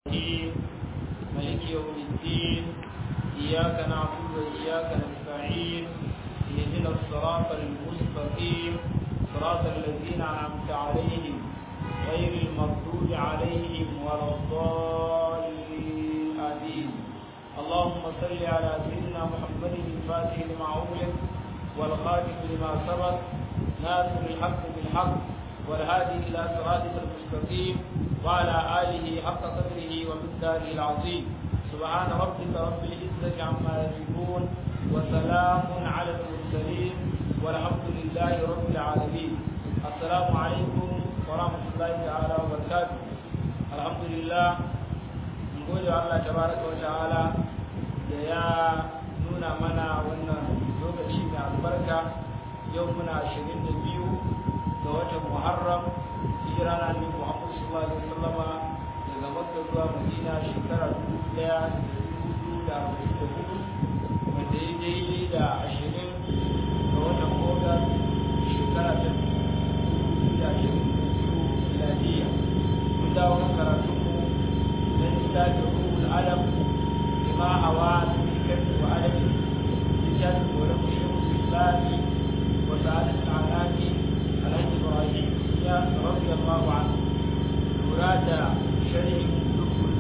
الرحيم ملك يوم الدين إياك نعبد وإياك نستعين اهدنا الصراط المستقيم صراط الذين أنعمت عليهم غير المغضوب عليهم ولا الضالين آمين اللهم صل على سيدنا محمد الفاتح لما أغلق والخاتم لما سبق ناصر الحق بالحق والهادي إلى صراطك المستقيم وعلى آله حق قدره ومقداره العظيم سبحان ربك رب العزة عما يصفون وسلام على المرسلين والحمد لله رب العالمين السلام عليكم ورحمة الله تعالى وبركاته الحمد لله نقول الله تبارك وتعالى يا nuna mana wannan lokaci mai albarka yau muna ashirin da biyu ga watan muharram hijira na ne muhammadu sallallahu alaihi wasallama daga makka zuwa madina shekara dubu daya da dubu da arba'in da hudu wanda ya daidai da ashirin ga watan ogas shekara ta dubu da ashirin da biyu miladiya mun dawo kan karatunmu na littafin ruhul alam lima hawa الكذب وعدم الجد ولم يشرك بالله وسعادة الأعناق الحج إبراهيم رضي الله عنه مراد شرح كل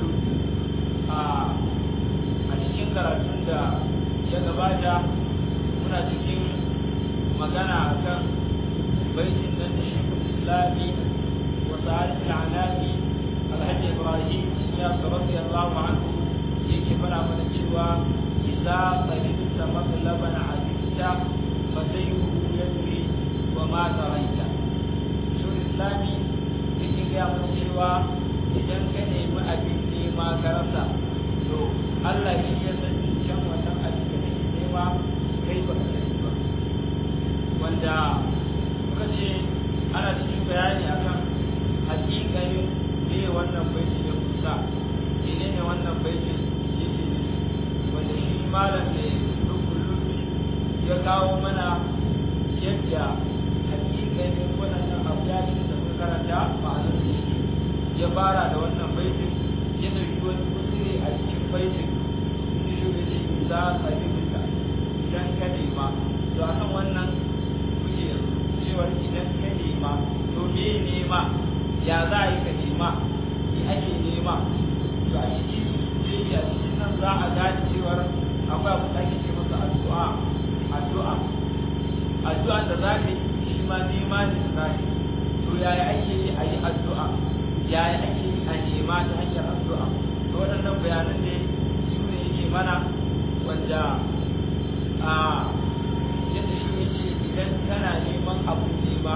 a cikin karatun da ya gabata muna cikin magana akan baitin nan da shi islami wa sa'adat al'anami alhaji ibrahim ya radiyallahu anhu yake fara mana cewa إذا قلبت مطلبا عزيزت فسيره يدري وما دريت شو الإسلامي yake gaya mana cewa idan ka nemi abin nema ka rasa to Allah shi ya san can wannan abin da kake nema kai ba ka sani ba wanda muka ce ana cikin bayani akan hakikanin me wannan baiti ya kusa menene wannan baitin yake wanda shi malam ne rukulun ya kawo mana yadda hakikanin waɗannan abuyatin da muka karanta ma'anar da shi ya fara da wannan baitin ya ɗauki wani kusure a cikin baitin inda shi ya ce za a rubuta idan ka nema to a kan wannan kuke cewar idan ka nema to me nema ya za a yi ka nema me ake nema to a cikin a cikin nan za a gane cewar akwai abu da ake ce masa addu'a addu'a addu'a da za ka yi shi ma nema ne da za ka yi to yaya ake yi a yi addu'a yaya ake yi a nema ta hanyar addu'a to waɗannan bayanan ne su ne yake mana wanda a yadda shi ne ce idan kana neman abu nema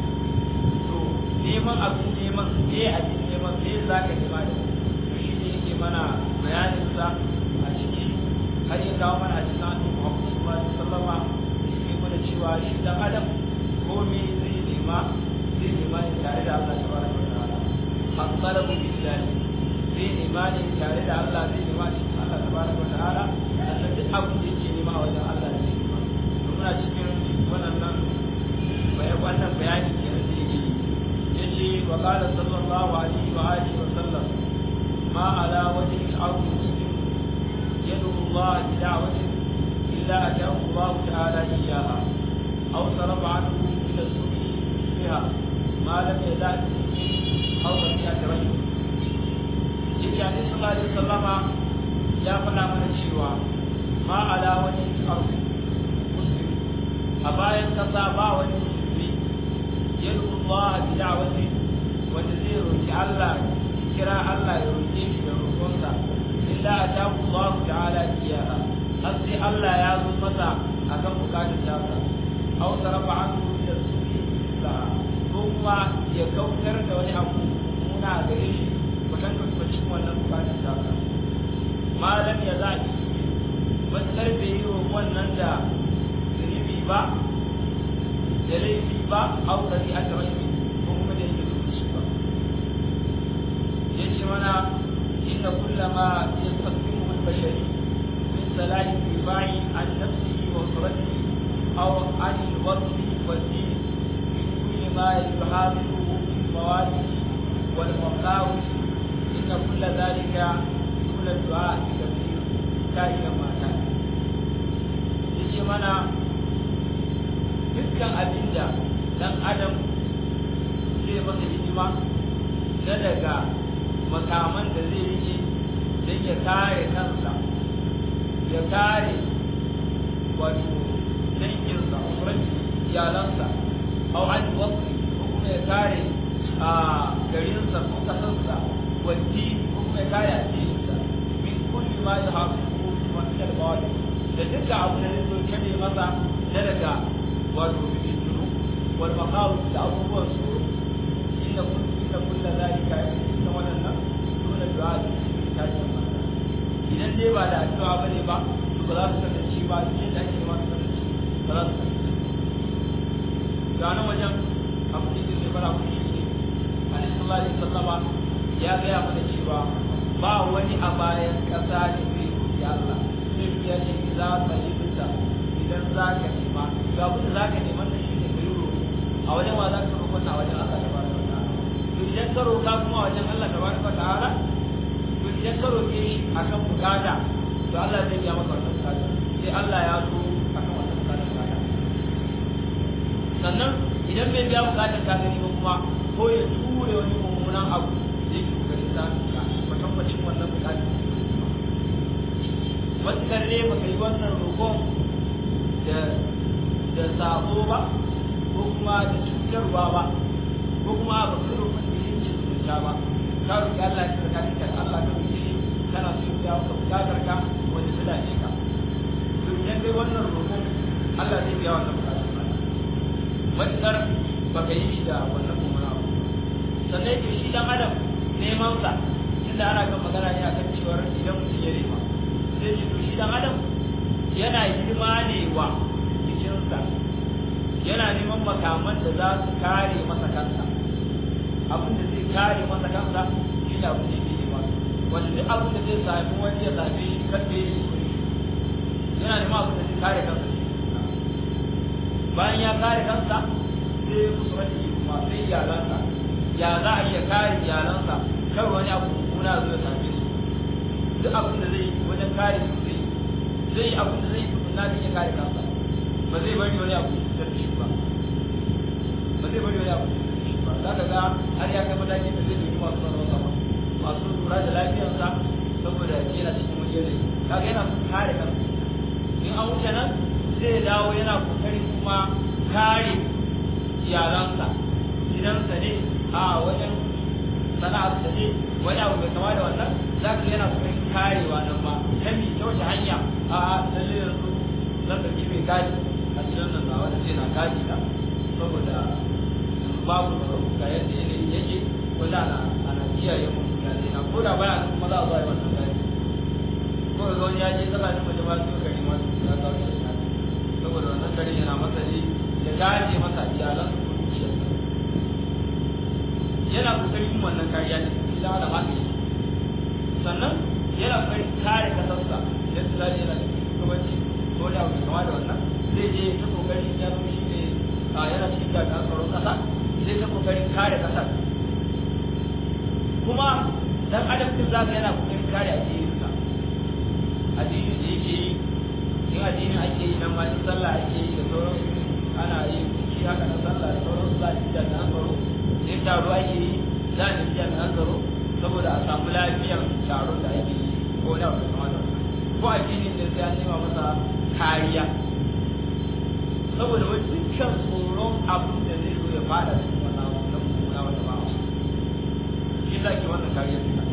to neman abu neman me abin neman me za ka nema da shi ne yake mana bayaninsa a ciki har ya kawo mana a cikin annabi Muhammad sallallahu alaihi wasallama yake mana cewa shi dan adam ko me zai nema zai nema ne tare da Allah tabaraka wa ta'ala fasalabu billahi zai nema ne tare da Allah zai nema ne Allah tabaraka wa ta'ala sannan duk abin da yake nema a wajen Allah zai nema to muna cikin wannan nan bayan wannan bayani kenan da yake yace wa qala sallallahu alaihi wa alihi wa sallam ما على وجه الأرض مسلم يدعو الله بدعوة إلا أتاه الله تعالى إياها أو صرف عنه إلى السوء بها ما لم يزال أو رفيعة رجل يجي عليه صلى الله عليه وسلم يا فلا من الشيوى ما على وجه الأرض مسلم أبايا كصابا والمسلمين يدعو الله بدعوة ونزير الله kira Allah ya roƙe shi da roƙonsa illa atahu Allah ta'ala iyaha har sai Allah ya zo masa akan bukatun tasa aw sarafa anhu da su'i la ko kuma ya kautar da wani abu muna gare shi wajen da cikin wannan bukatun tasa malam ya za ki matsar bai yi wannan da zunubi ba da laifi ba au dari a ko kuma da yake zuci ba yace mana inna kullama yastaqdimu al-bashari min salahi difa'i an nafsihi wa suratihi aw an al-wasfi wa din min kulli ma yuhadiruhu min mawadi wal maqawis inna kulla zalika duna du'a bi kabir ta ina mata yace mana dukkan abinda dan adam zai masa hidima na daga makaman da zai rike don ya kare kansa ya kare wato danginsa usuranci iyalansa au an wasu ko kuma ya kare a garinsa ko kasarsa waddi ko kuma ya kare addininsa min kulli ma ya hafi ko kuma min al-bawali da dukkan abu da zai zo kare masa na daga wato fitinu wal maqaw da abubuwan tsoro inna kullu inna kullu zalika inna wadannan dole du'a da tashin mata idan dai ba da addu'a bane ba to ba za su kasance ba cikin da ake ma su kasance ba za su kasance ga nan wajen abu da yake fara ku shi ne annabi sallallahu alaihi wasallama ya gaya mana cewa ba wani a bayan kasa da zai roki Allah sai ya ce za ka yi fita idan za ka nema ga abin da za ka neman da shi ne ka yi roƙo a wajen wa za ka roƙo a wajen Allah tabaraka wa ta'ala to idan ka roƙa kuma a wajen Allah tabaraka wa ta'ala to idan ka roƙe shi akan bukata to Allah zai biya maka wannan bukata sai Allah ya so akan wannan bukata bukata sannan idan bai biya bukatar ka gani ba kuma ko ya ture wani mummunan abu da yake kokarin sa ka kwatankwacin wannan bukatar matuƙar ne baka yi wannan roƙon da da sabo ba ko kuma da cutarwa ba ko kuma ba ka roƙon da yin cuta ba ka roƙi Allah ya tsarkake ka Allah ka roƙe shi kana so ya maka bukatar ka wanda ta dace ka to idan kai wannan roƙon Allah zai biya wannan bukatar ka matuƙar baka yi shi da wannan mummuna abu sannan ke shi dan adam neman sa tunda ana kan magana ne akan cewar idan mutum ya nema sai ce to shi dan adam yana hidima ne wa jikinsa yana neman makaman da za su kare masa kansa abin da zai kare masa kansa shi ne abin da yake nema wanda duk abin da zai sami wani ya same shi kan da yake so yana neman abin da zai kare kansa bayan ya kare kansa sai musu wani kuma sai iyalansa ya za a iya kare iyalansa kar wani abu mummuna zai same su duk abin da zai wajen kare su zai zai yi abin da zai yi na da ya kare kansa ba zai bari wani abu da shi ba ba zai bari wani abu da shi ba za ka ga har ya kai mataki da zai yi masu tsaron sama masu lura da lafiyarsa saboda yana cikin wani yanayi kaga yana kare kansa in an wuce nan zai dawo yana kokarin kuma kare iyalansa gidansa ne a wajen sana'ar da ne wani abu mai kama da wannan za ka yana kokarin karewa nan ba ta mi ta wace hanya a lalle yanzu zan ɗauki mai gadi a gidan nan na wanda zai na gadi na saboda babu ga yadda yanayi yake wanda ana ana kiyaye mun mutane na ko da baya kuma za a zo a yi wannan gadi ko ga wani ya je tsakanin mace ba su kare ma ya kawo shi saboda wannan kare yana masa ne ya gaje masa iyalan su ko dukiyarsa yana kokarin wannan kariya ne idan ana haka yake sannan yana kokarin kare kasarsa idan su zaje yana da shugabanci ko da abu kama da wannan zai je ta kokarin ya zama shi ne a yana cikin jami'an tsaron kasa zai ta kokarin kare kasar kuma dan adam din zaka yana kokarin kare addininsa addinin da yake yi in addinin ake yi nan ma in sallah ake yi da sauransu ana yi kuki haka na sallah da sauransu za a ci jami'an tsaro in taro ake yi za a ci jami'an tsaro saboda a samu lafiyar taron da ake yi ko da wani kama da ko addinin da sai an nema masa kariya saboda wani dukkan tsoron abin da zai zo ya fada cikin wannan abu na mummuna wata ba shi za ke wannan kariya duka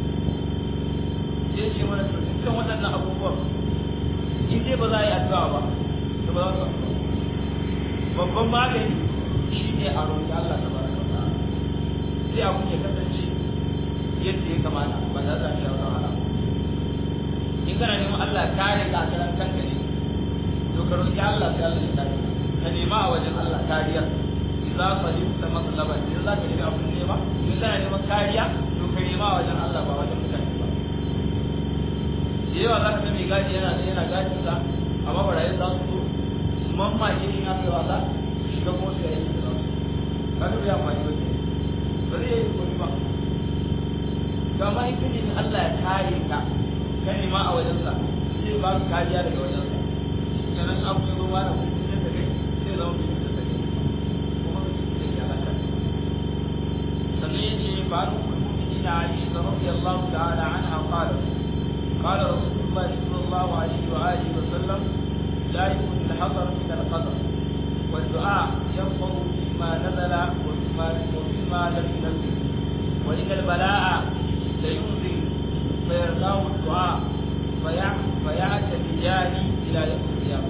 sai ce mana to dukkan waɗannan abubuwan in dai ba za a yi addu'a ba to ba za su babban magani shi ne a roƙi Allah ta baraka wa ta'ala sai abu ya kasance yadda ya kamata ba za ta shi wata wahala in kana neman Allah kare ka a kanka ne to ka roƙi Allah sai Allah ya kare ka nema a wajen Allah kariya idza falimta matlaban idan za ka nemi abin nema in kana neman kariya to ka nema a wajen Allah ba wajen mutane ba da yawa za ka ga mai gadi yana da yana gadin sa amma barayin za su zo su mamma ke yin haka wasa su shiga ko su yi da za su ka ga ya amfani ba ba zai yi komi ba kama in kaje Allah ya kare ka ka nema a wajensa zai ba ka kariya daga wajensa kenan abu ya zo ma da mutum da kai sai zama mutum da kai kuma mutum da ya halaka sannan yace fa an mu'minin Aisha radiyallahu ta'ala anha qalat قال رسول الله صلى الله عليه وآله وسلم لا يكون الحذر من القدر والدعاء ينفع فيما نزل وفيما وفيما لم ينزل وإن البلاء لينزل فيرضاه الدعاء فيعتديان إلى يوم القيامة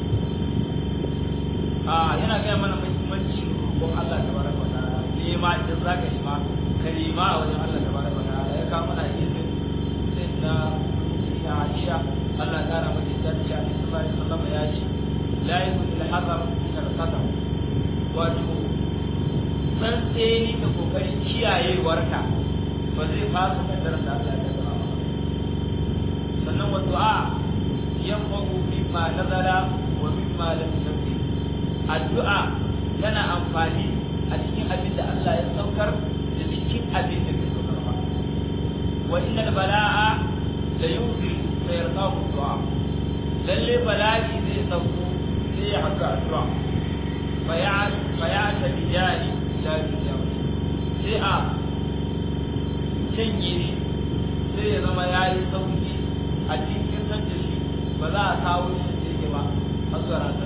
آه yana gaya mana muhimmancin roƙon Allah tabaraka wa ta'ala nema idan zaka nema ka nema a wajen Allah tabaraka wa ta'ala ya kawo mana izin sai na ya Aisha Allah ya kara mata ta ce Annabi sallallahu alaihi wasallam ya ce la yakun al hazar min al qadar wato san tseni da kokarin kiyayewarka ba zai fasa kaddarar da Allah ya zama ba sannan wa du'a yanfa'u mimma nazara wa mimma lam yanfi addu'a yana amfani a cikin abin da Allah ya saukar da cikin abin da bai saukar ba wa innal bala'a la yunzil fa yarqahu du'a lalle bala'i zai sauko sai ya haka addu'a fa ya fa ya ta bijani ila dunya sai a canye shi sai ya zama yayi sauki a cikin san da shi ba za a kawo shi da yake ba har zuwa ranar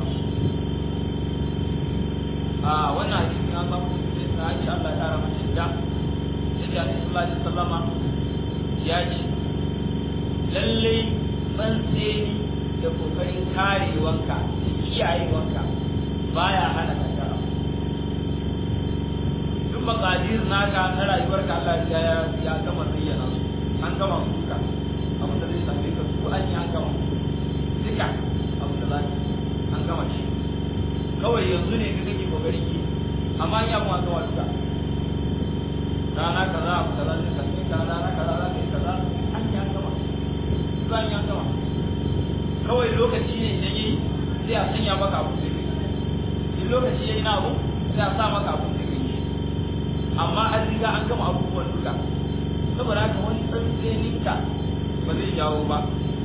a wannan hadisi an samu sai ta haji Allah ya kara mace da sai da Annabi sallallahu alaihi wasallama ya ce lalle tsantseni da kokarin karewanka da kiyayewanka baya hana kankara duk makadir naka na rayuwarka Allah ya ya gama zayyana su an gama suka abin da zai same ka su an yi an gama duka abin da za an gama shi kawai yanzu ne ka kake kokarin ki amma ya mu an gama duka rana kaza abu kaza zai same ka rana kaza za ka yi kaza an yi an gama duka an yi an gama kawai lokaci ne idan yi sai a sanya maka abu da kai in lokaci ya yi na abu sai a sa maka abu da kai amma an riga an gama abubuwan duka saboda haka wani tsantseninka ba zai jawo ba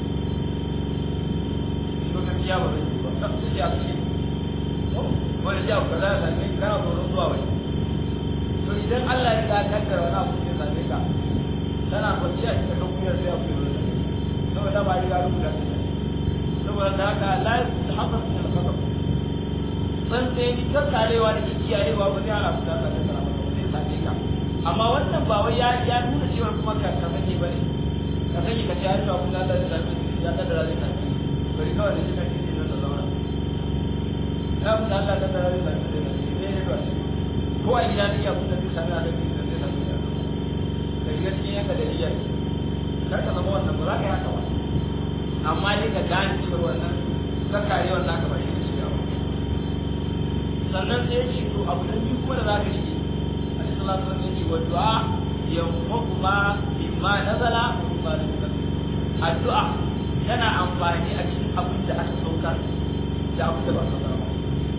lokaci ya ba zai yi ba sai ya ce wani jawo kaza ya same ka kana tsoron zuwa wani to idan Allah ya ka kaddara wani abu ya same ka tana kwanciya cikin dokuyar sai abu ya zo saboda ba riga rubuta ta saboda da haka la yahfaz min al-qadar san sai ni kakkarewa da kiyayewa ba zai hana su da Allah ta ba zai same ka amma wannan ba wai ya ya nuna cewa kuma ka ka sake bane ka sake ka ce ai to kuma Allah zai same ya kaddara zai same bari kawai da kika kike nan da zauna ya mun Allah kaddara zai same zai same ne ne ba ko a gida ne ya kuma zai same Allah zai same zai same ka riga cikin yanka da iya kar ka zama wannan ba za ka yi haka ba amma dai ka gane cewa wannan zakare wannan ka bashi da shiga sannan sai ya ce to abu da biyu kuma da za ka shige a cikin sallallahu alaihi wasallam ya ce wa du'a yanfa'u ma mimma nazala wa mimma lam yunzil addu'a tana amfani a cikin abin da aka saukar da abin da ba saukar ba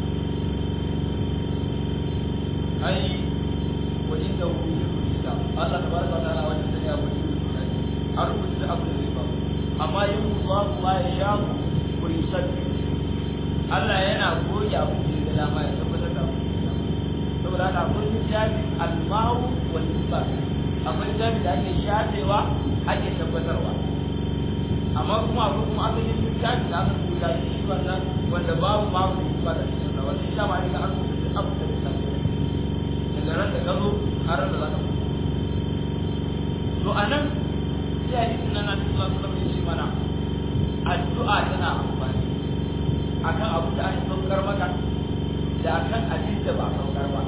ai wa inda hu yusuf kitab Allah tabaraka wa ta'ala wajen da ya wuce an rubuta da abin da zai faru amma yin Allah ma ya sha ku yusabbi Allah yana goge abu da ya dama ya tabbatar da abu saboda haka akwai littafi almahu wal isbat akwai littafi da ake shafewa ake tabbatarwa amma kuma akwai kuma asalin littafi da aka rubuta shi wannan wanda babu babu isbat a cikin sa wanda shi ma ne an rubuta abu da littafi daga ran da ka zo har da za ka to anan sai hadisin nan na sallallahu alaihi wasallam ya ce mana addu'a tana amfani akan abu da aka saukar maka da akan abin da ba saukar ba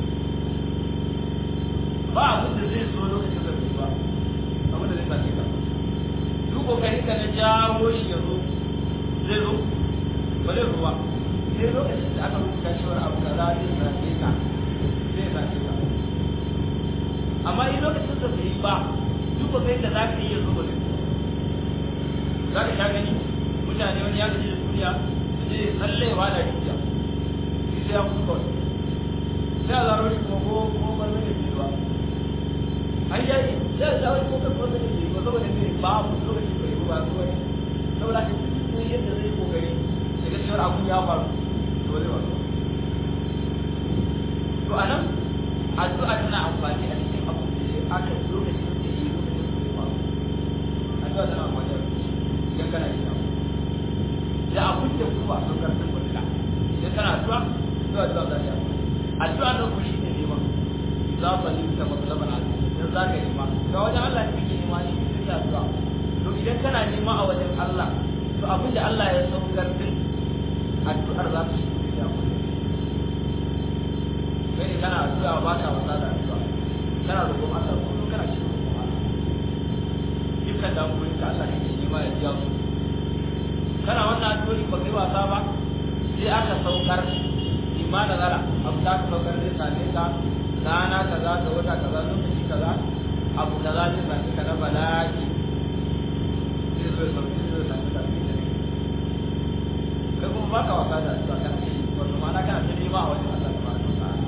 ba abin da zai so lokacin da bai ba abin da zai sake ka duk kokarin ka na jawo shi ya zo zai zo ba zai zo ba sai lokacin da aka rubuta cewa abu kaza zai sake ka zai sake ka amma in lokacin da bai ba duk kokarin da za ka yi ya zo ba zai za ka sha gani mutane wani ya gaji da duniya da zai tsallewa da rijiya shi sai ya kuka wani sai a zaro shi kuma ko ko ba zai yi ba an yi sai da wani kokar ko da ke ko saboda ne babu lokaci bai ruwa ruwa ne saboda ka duk yadda zai kokari daga cewa abun ya faru to zai faru to anan addu'a tana amfani a cikin abu da aka lokacin da yi lokacin da ya faru addu'a tana amfani a idan kana yin abu da abun da kuma a saukar da kuɗa idan kana addu'a to addu'a za ta addu'a na ku shi ne neman za ka yi ta matsalar al'adu idan za ka nema ga wajen Allah ne kake nema shi ne da addu'a to idan kana nema a wajen Allah to abin da Allah ya saukar din addu'ar za ta shi da ku kai kana addu'a ba ka wasa da addu'a kana roƙon Allah kullum kana cikin roƙon Allah dukkan damuwoyin ka Allah kake nema ya biya su kana wannan addu'o'i ba kai wasa ba sai aka saukar imma da zara abu da aka saukar zai same ka rana kaza ga wata kaza lokaci kaza abu kaza zai same ka na bala'i zai zo ya sauki zai same ka fi da kai kuma baka wasa da addu'a kana ce wato ma'ana kana ta nema a wajen Allah tabaraka wa ta'ala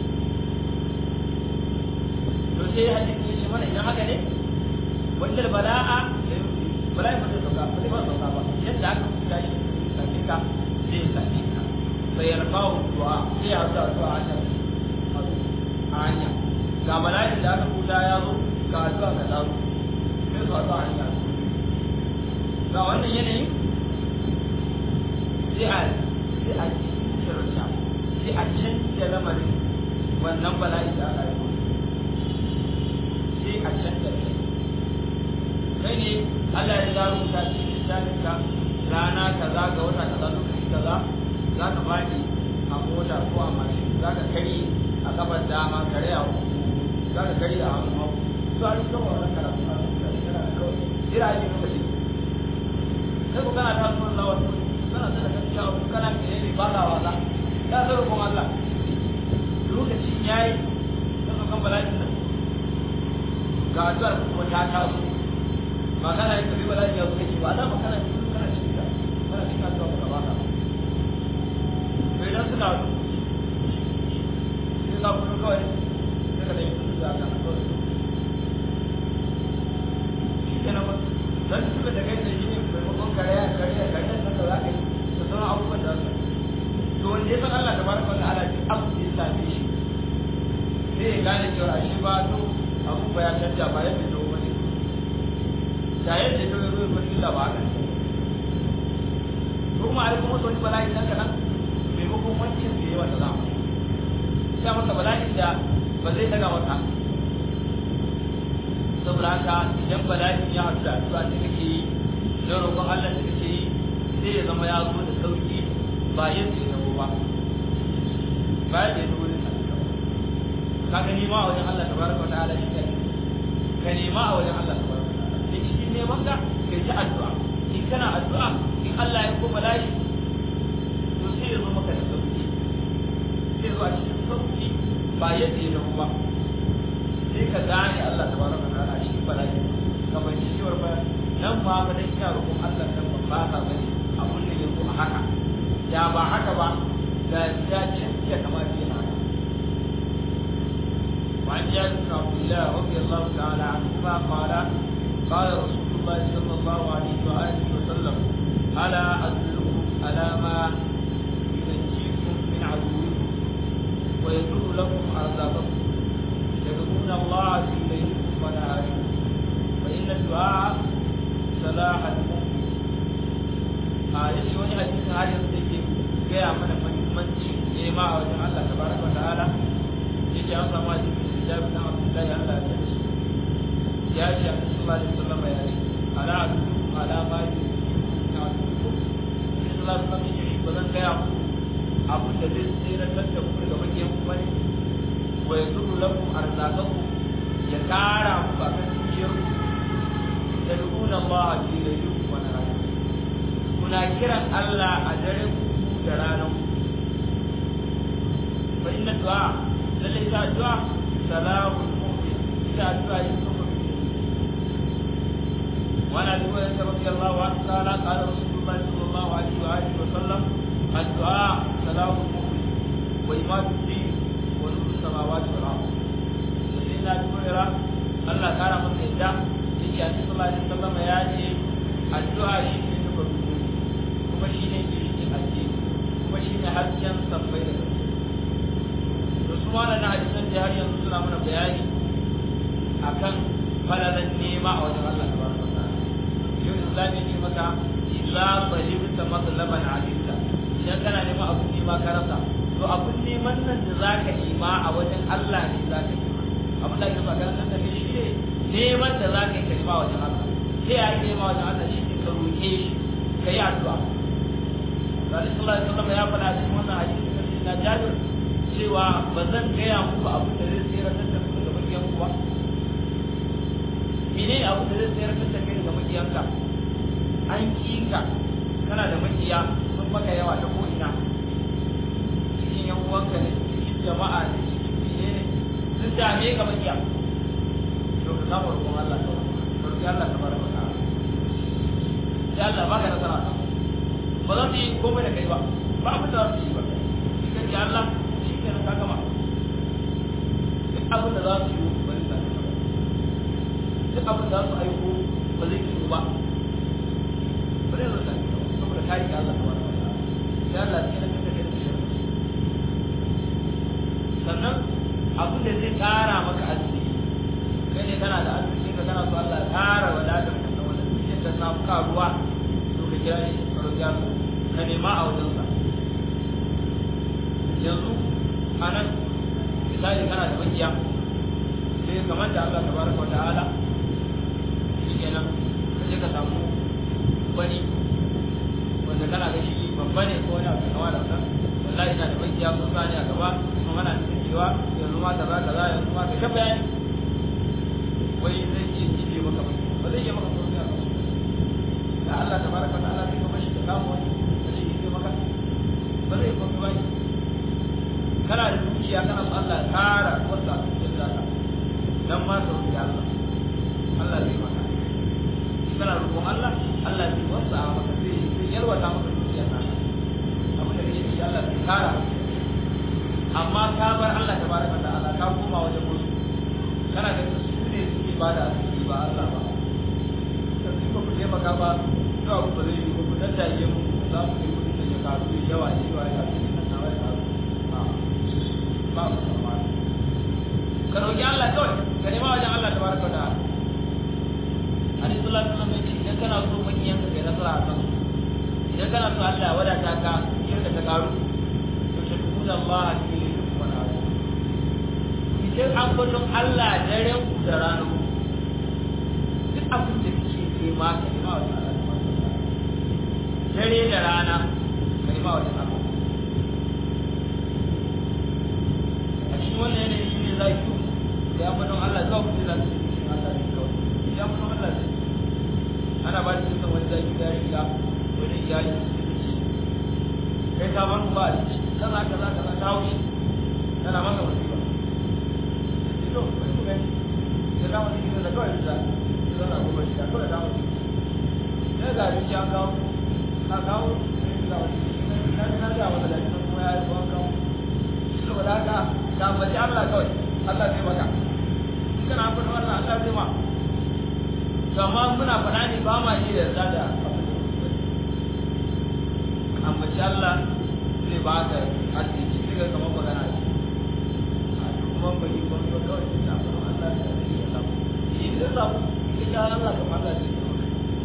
to sai hadisi ya ce mana idan haka ne wanda bala'a bala'i ba zai sauka ba zai ba sauka ba yadda aka fuska shi same ka zai same ka sai ya rafahu du'a sai ya haɗu addu'a a can a hanya ga mala'in da aka kuta ya zo ga addu'a ka dawo sai su addu'a hanya ga wannan yanayin sai a sai a shirta sai a canja lamarin wannan bala'i da aka yi sai a canja shi kai ne Allah ya zaro ta cikin lissafinka rana kaza ga wata kaza lokaci kaza za ka faɗi a mota ko a mashin za ka kari a kafar dama kare a za ka kari a hannu hau to an kawo wannan karatu a yana da kawai jira ake lokaci sai ku kana ta sunan lawan kana ta da gaskiya abu kana ke ne ba ka wasa ya zo rukun Allah lokaci yayi sai ka kammala shi nan ga addu'ar kuma ta taso ba kana yin kabi bala'i ya zo kake ba da ba kana kana cikin kana cikin addu'a ba ka to idan suka haɗu sai za ku kawai sai ka ɗauki su da aka kawai shi ke nan don su da kai da shi ne maimakon kariya kariya kariya nan da za ka yi da sauran abubuwan da za to wanda ya san Allah ta baraka wata ala duk abu da ya same shi sai ya gane cewa shi ba to abu ba ya canja ba yadda ya wani da yadda ya zo ya zo illa ba haka ko kuma ai kuma wani bala'i nan kaɗan maimakon wancan da ya wata zama sai masa bala'in da ba zai daga wata saboda haka idan bala'in ya haɗu da addu'a da kake yi da roƙon Allah da kake yi sai ya zama ya zo da sauki ba yadda ya zama ba ba yadda ya zama da ka ga nema a wajen Allah tabaraka wa ta'ala shi kai ka nema a wajen Allah tabaraka wa ta'ala da cikin neman ka kai ta addu'a in kana addu'a in Allah ya ko bala'i to sai ya zo maka da sauki sai zo a cikin sauki ba yadda ya zama ba sai ka gane Allah ta baraka ta ala shi bala'i ka bai ci cewar ba nan ma ba dan ina roƙon Allah nan ba ba ta bane abun da yanzu a haka ya ba haka ba da ya canja kamar yana haka وعن جابر بن عبد الله رضي الله تعالى عنهما قال قال رسول الله صلى الله عليه واله وسلم الا ادلكم على ما ينجيكم من عدوكم ويدل لكم عذابكم يدعون الله في ليلكم ونهاركم فإن الدعاء صلاح المؤمن a yace wani hadisi har yanzu da ke gaya mana muhimmanci nema a wajen Allah tabaraka wa ta'ala yace an samu hadisi da Jabir bin Abdullah ya Allah ya ce ya ce Annabi sallallahu alaihi wasallam ya ce ala adu ala ma na adu sallallahu alaihi wasallam ya ce ba zan gaya muku abin da zai tsira da ku daga makiyan ku bane wa yadullu lakum arzaqakum ya kara muku akan dukiyar ku tad'una Allah fi laylikum wa naharikum kuna kiran Allah a daren ku da ranar ku fa inna du'a lalle ta du'a salamul mu'min ita du'a yin kuma وعن ابي هريره رضي الله عنه قال قال رسول الله صلى الله عليه واله وسلم الدعاء سلام المؤمن وإمام الدين ونور السماوات والأرض سيدنا أبي هريرة Allah kara masa yadda yake a cikin sallallahu alaihi wasallam ya ce addu'a shi ne nufa kuma shi ne ke shi ake kuma shi ne hasken sabbai da gaske da su ma na hadisan da har yanzu suna mana bayani akan falalan nema a wajen Allah tabaraka wa ta'ala yau islami ne maka idza talibta matlaban alimta idan kana neman abun nema ka rasa to abun neman nan da zaka nema a wajen Allah ne zaka nema abin da ake so a karantar da kai shi ne neman da zaka yi kalma wajen Allah sai ya yi nema wajen Allah shi ne ka roƙe shi ka yi addu'a Rasul sallallahu alaihi wasallam ya faɗa cikin wannan hadisi na Jabir cewa ba zan gaya muku abin da zai tsira da ku daga makiyan ku ba mene abin da zai tsira da kai daga makiyanka an kika kana da makiya sun maka yawa ta ko'ina cikin yan uwanka ne cikin jama'a ne cikin mene ne sun dame ka makiya to ka samu roƙon Allah ka roƙi Allah ka bar maka sai Allah baka nasara kan ba za su yi komai da kai ba ba abin da za su yi ba shi kan ji Allah shi ke ka gama duk abin da za su yi ba zai sami ba duk abin da za su aiko ba zai yi ba ba zai zai sami ba saboda kari ga Allah kawai sai Allah sai na kanta kai da shi sannan abin da zai kara maka arziki kai ne kana da arziki ka kana so Allah ya kara wadatar ka da wannan cikin da samu karuwa to ka kira shi ka roƙi Allah ka nema a wajensa yanzu a nan misali kana da makiya sai kamar da Allah tabaraka wa ta'ala shi kenan ka je ka samu wani wanda kana ga shi babba ne ko wani abu kama da wannan wallahi ina da makiya ko sa ne a gaba kuma mana cikin cewa yanzu ma kaza kaza yanzu ma ka shafa yani wai zai iya jibe maka mai ba zai iya maka komai a kansu da Allah tabaraka wa ta'ala zai kuma shi ka samu wani da zai jibe maka ba zai komai ba ne kana da dukiya kana so Allah ya kara wasa cikin zaka dan ma ka roki Allah Allah zai maka kana roƙon Allah Allah zai wasa maka zai zai yarwata maka dukiya ta abin da kake yi Allah zai kara amma ka bar Allah tabaraka ta'ala ka koma wajen wasu kana da su ne suke bada asiri ba Allah ba kan su ba ku taimaka ba to abu ba zai yi ba ku daddaye mu za ku kai kudin da shekaru da yawa da yawa ya ce nan na wai ba mu tsammani ka roƙi Allah kawai ka nema wajen Allah tabaraka ta'ala Hadis sallallahu alaihi wasallam yace idan kana so makiyan ka kai nasara a kan idan kana so Allah ya wadata ka cikin da ta karu to ta tuna Allah a cikin dukkan abu idan an gudun Allah daren ku da ranar ku duk abin da kike nema ka nema wajen Allah dare da rana ka nema wajen Allah a cikin wannan yanayi shi ne za ki da ya gudun Allah zuwa kuɗi za su yi Allah ne kawai ya gudun Allah zai ana ba da cikin wani zaki da riga wani iyali kai ka bar ba a ciki kaza kaza kaza ta haushi tana maka wasiƙa to kai ku gani da dama ne da kawai da da na gobe shi kawai da mu sai ga abinci an kawo ka kawo sai ga wani na na ga wanda da kuma ya yi an kawo saboda haka ka bace Allah kawai Allah zai maka kana fara wannan Allah zai maka amma muna faɗa ne ba ma iya yarda da amma shi Allah zai ba ka arziki sai ga kamar magana ce a duk kuma ba yi ba ba kawai sai ta fara Allah da zai ya samu shi zai samu ita ya Allah kamar Allah zai samu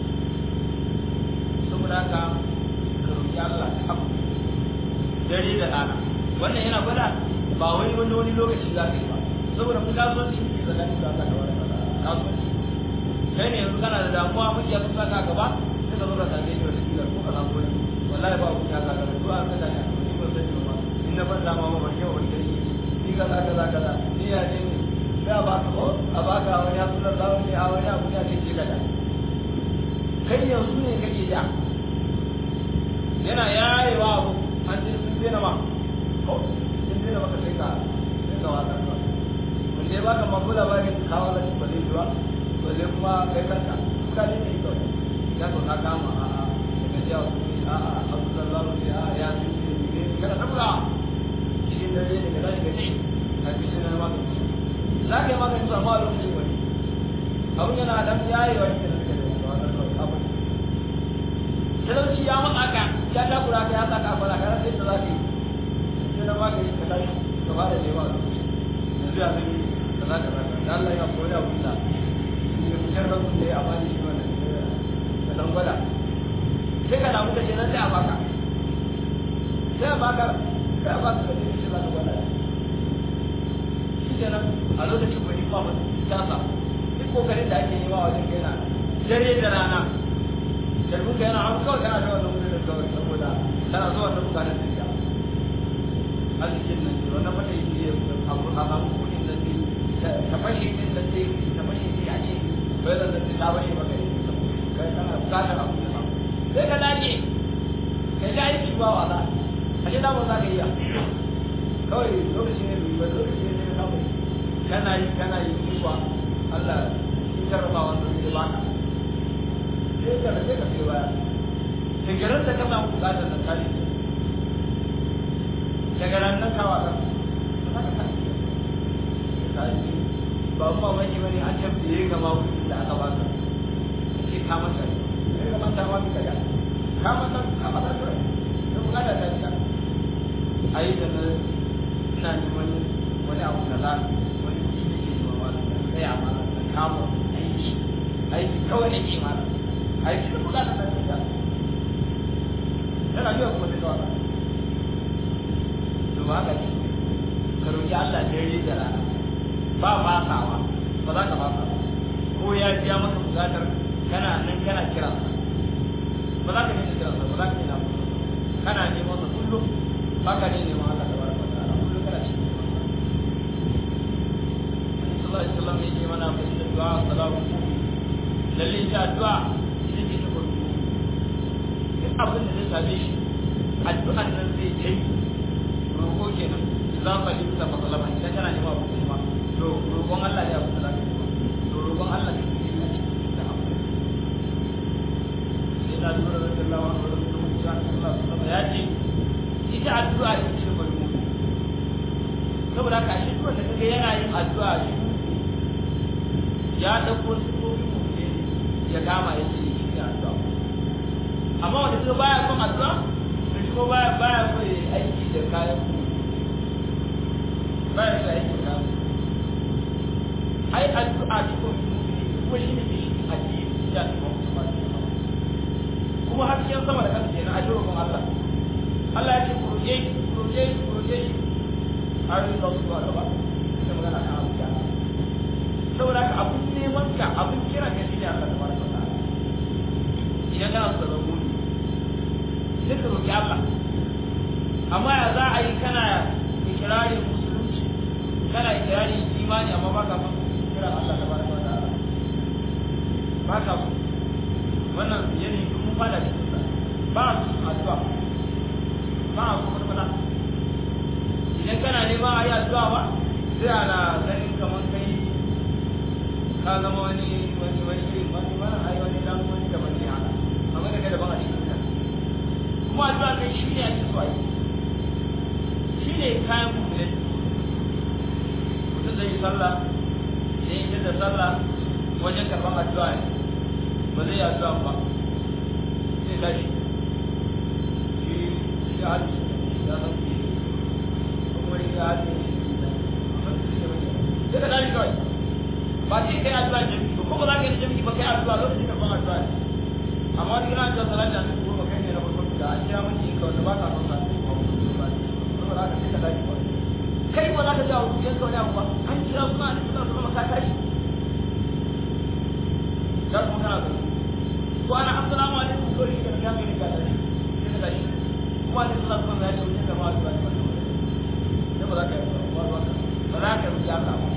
saboda haka ka roƙi Allah ka haɓu dare da rana wannan yana gwada ba wani wani wani lokaci za ka yi ba saboda mu kasuwanci ne tsakanin da Allah da wani kasuwanci kai ne yanzu kana da damuwa miji ya kusa ka gaba sai ka zo ka same ni wata kila ko ka samu wani wallahi ba ku ya kaga to an kada ka ni ba sai ba in na ban dama ba ban yau wani gari ni kaza kaza kaza ni ya ne ni da ba ka ko a ba ka wani abu da zawo ne a wani abu ya ce ce kada kai yanzu ne kake da yana yayewa abu an ce sun dena ma ko sun dena maka sai ka sai ka wata ka wanda ya baka mabula ba ne kawo da ba zai ba to sai kuma kai kanka ka ne ne to ya to ka kama a a daga jiya su ne a a abu sallallahu ne a ya su ne ne kana tabura cikin dare ne ka tashi ka ce ka fi shi na maka za ka yi maka su amma a lokacin wani ya zai da za ka zaka da Allah ya koyi abu da ya fitar da su da ya amfani shi wannan da dan gwada sai ka damu da shi nan sai a baka sai a baka sai a baka da shi za ka gwada shi kenan a lokacin bai ba mu tasa duk kokarin da ake yi wa wajen kai na dare da rana sharbin ka yana hannu kawai kana da wannan wurin da kawai saboda kana so wannan bukatar da ya arzikin nan ce wannan mata yi abu a samu kudin da ce ta fashe din da ce ta fashe ne a ce bai da da ta fashe ba kai kai kana bukatar abu da samu sai ka dace ka ji aiki ba wala a ce damar za ka iya kawai lokaci ne bai bai lokaci ne ya samu kana yi kana yi kuwa Allah shi jarraba wannan zai baka sai ka sai ka sai baya shekarun da ka samu bukatar da kare daga nan nan kawa ka ba mu ba mai bane an tabbaye ga ma wurin da aka baka sai ka mata sai ka mata ma ka ga ka mata ka mata to to ga da ta ai da na ina neman wani abu da za wani kiji ke zuwa wani sai a mana da kamo aiki aiki kawai ne ke mana aiki da bukatar da ta tana biya kuma ta kawai to haka ne ka roƙi Allah dare da rana ba fasawa ba za ka fasa ko ya biya maka bukatar kana nan kana kira ba za ka nuna kira ba za ka nuna kana neman sa kullum ba ka ne neman Allah tabaraka wa ta'ala kullum kana cikin Annabi sallallahu alaihi wasallam yake mana fa inna du'a salamu lalle ta addu'a ita ce ta farko duk abin da zai same shi addu'an nan zai kai roƙo kenan za ka yi ta matsalama idan kana nema abu kuma to roƙon Allah ya abu da za ka yi to roƙon Allah ne ke yi a cikin da abu sai na lura da Allah wa Allah da mutum ya Allah sallama ya ce ita addu'a ita ce bari mu saboda ka shi duk da kaga yana yin addu'a shi ya dauko sifofi mu ne ya kama ya ce shi ne addu'a amma wanda kaga baya son addu'a to shi ko baya baya so ya aiki da kayan ku baya so aiki da kayan ai addu'a cikin mu'mini kuma shi ne ke shi addini ya kuma kuma kuma hasken sama da kasa kenan a jirgin Allah Allah ya ce ku roƙe shi ku roƙe shi ku roƙe shi har yi da su a gaba sai magana kan abu ya saboda ka abun neman ka abun kira ka shi ne Allah tabaraka wa ta'ala idan kana so ka zama mu'mini sai ka roƙi Allah amma ya za a yi kana ikirarin musulunci kana ikirarin imani amma ba ka son kiran Allah tabaraka wa ta'ala ba ka so wannan yanayi duk mun fada cikin sa ba a cikin addu'a ba a kuma kuma idan kana neman a yi addu'a ba sai ana ganin kamar kai ka zama wani wani wani irin wani wani ai wani dan wani da wani haka amma daga daban a cikin ka kuma addu'a kai shi ne ake so a yi shi ne kayan mummune mutum zai yi sallah idan yi da sallah wajen karɓar addu'a ne ba zai yi addu'a ba sai tashi shi shi hadu ya san ku kuma shi hadu sai ka tashi kawai ba sai kai addu'a jami'i ba kuma za ka yi jami'i ba kai addu'a lokacin da ban addu'a ne amma wani gina addu'a salati a cikin goma kai ne na farko da an kira miki ka wanda ba ka son sa ba ku so ba kuma za ka sai ka tashi kawai kai ba za ka jawo yanka wani abu ba an kira suna da suna suna ka tashi za su kana da ko ana assalamu alaikum ko shi da mai ka da shi da shi kuma da sallah kuma ya ce mun da ma da ba ne ba za ka ba ba ba za ka yi Allah ba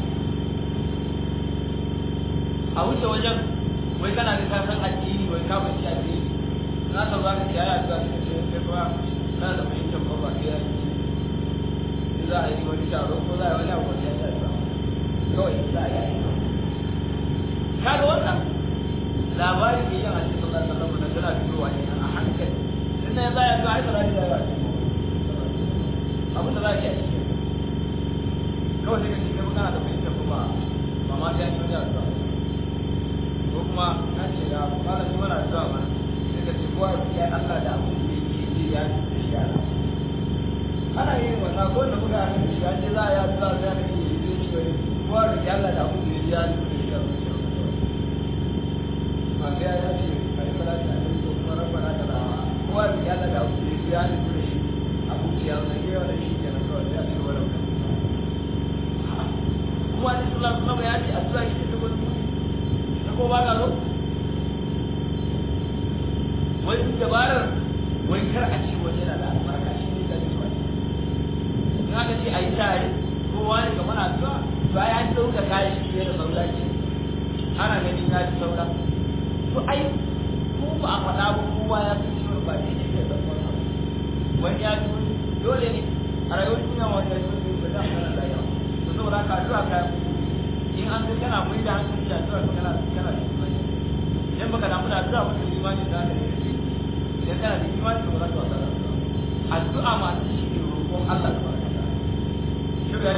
a wuce wajen wai kana da kasan addini wai ka bai addini na san za ka ci aya da shi ce sai ba kana da fahimtar ba ba sai ya yi in za a yi wani taro ko za a yi wani abu ya ta kawai za a yi kaga wannan labarin da yin hadisi sallallahu alaihi wasallam tana fitowa ne a hankali tun da za ya ga ai salati da yawa abin da za ki yi kawai sai ka ce kai kana da fahimtar kuma ba ma sai an yi wani addu'a ko kuma na ce ya fara ji mana addu'a mana sai ka ce kowa ya Allah da abin da yake ji ya ji da shi ana yin wannan ko da muka yi shi an ce za a yi addu'a sai aka ce zai ci wani Allah da abu da ya yi da shi a zuciya ba sai ya ce a yi salati a yi ko kuma rabbana da rawa kowa da ya da abu da ya yi da shi a zuciya na yi yawa da shi ke nan kawai sai a ce wa rabbana kuma da sallah kuma ya ce addu'a shi ta gudu na ko ba ka zo wani dabarar wai kar a ce wani yana da albarka shi ne zai zuwa in aka ce a yi tare kowa ne kamar addu'a ba ya ci dauka kayan shi fiye da saura ce ana ganin ya ci saura to ai ko ba a faɗa ba kowa ya fi ciwon ba shi ne ke zama wani ya ci dole ne a rayuwar duniya wani ya ci ba za a fara rayuwa to saboda haka addu'a kayan in an ga kana mai da hankali da addu'a kana kana da imani idan baka damu da addu'a ba to imani za ka yi idan kana da imani to za ka wasa da addu'a addu'a ma ta shi ne roƙon Allah ta baraka ta shi ga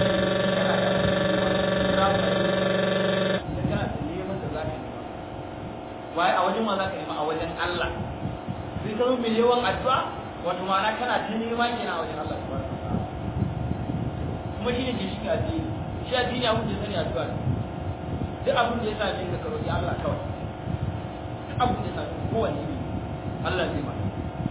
idan kana da neman da za ka nema waye a wajen ma za ka nema a wajen Allah sai ka zo mai yawan addu'a wato ma'ana kana ta nema kenan a wajen Allah ta baraka ta kuma shi ne ke shi addini shi addini abin da sani addu'a ne duk abin da ya same ka ka roƙi Allah kawai duk abin da ya same ka kowanne ne Allah zai maka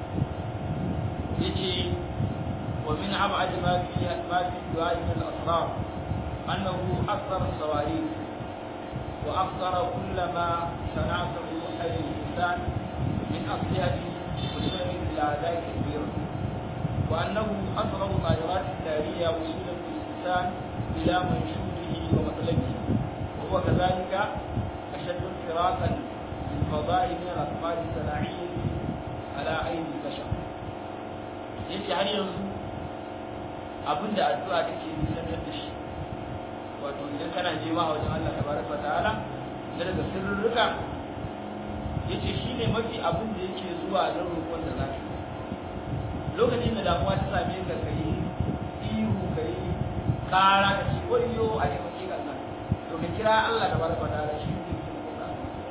yace wa min ab'ad ma fi ma fi du'a min al-asrar annahu akthar as-sawarif wa akthar kull ma sana'ahu ay al-insan min aslihati وسنن الأعداء كثيرا وأنه أسرع طائرات النارية وسيلة الإنسان إلى منشوره ومطلبه وهو كذلك أشد انفراقا للفضاء من الأطفال الصناعية على أيدي البشر yace har yanzu abin da addu'a take nisantar da shi wato idan kana nema a wajen Allah tabaraka wa ta'ala da daga sirrurruka yace shine mafi abin da yake zuwa don roƙon da zaka lokacin da damuwa ta same ka kai ihu kai kara ka ce wayyo a ne mace ga nan to ka kira Allah da barka da Allah shi ne ke kuka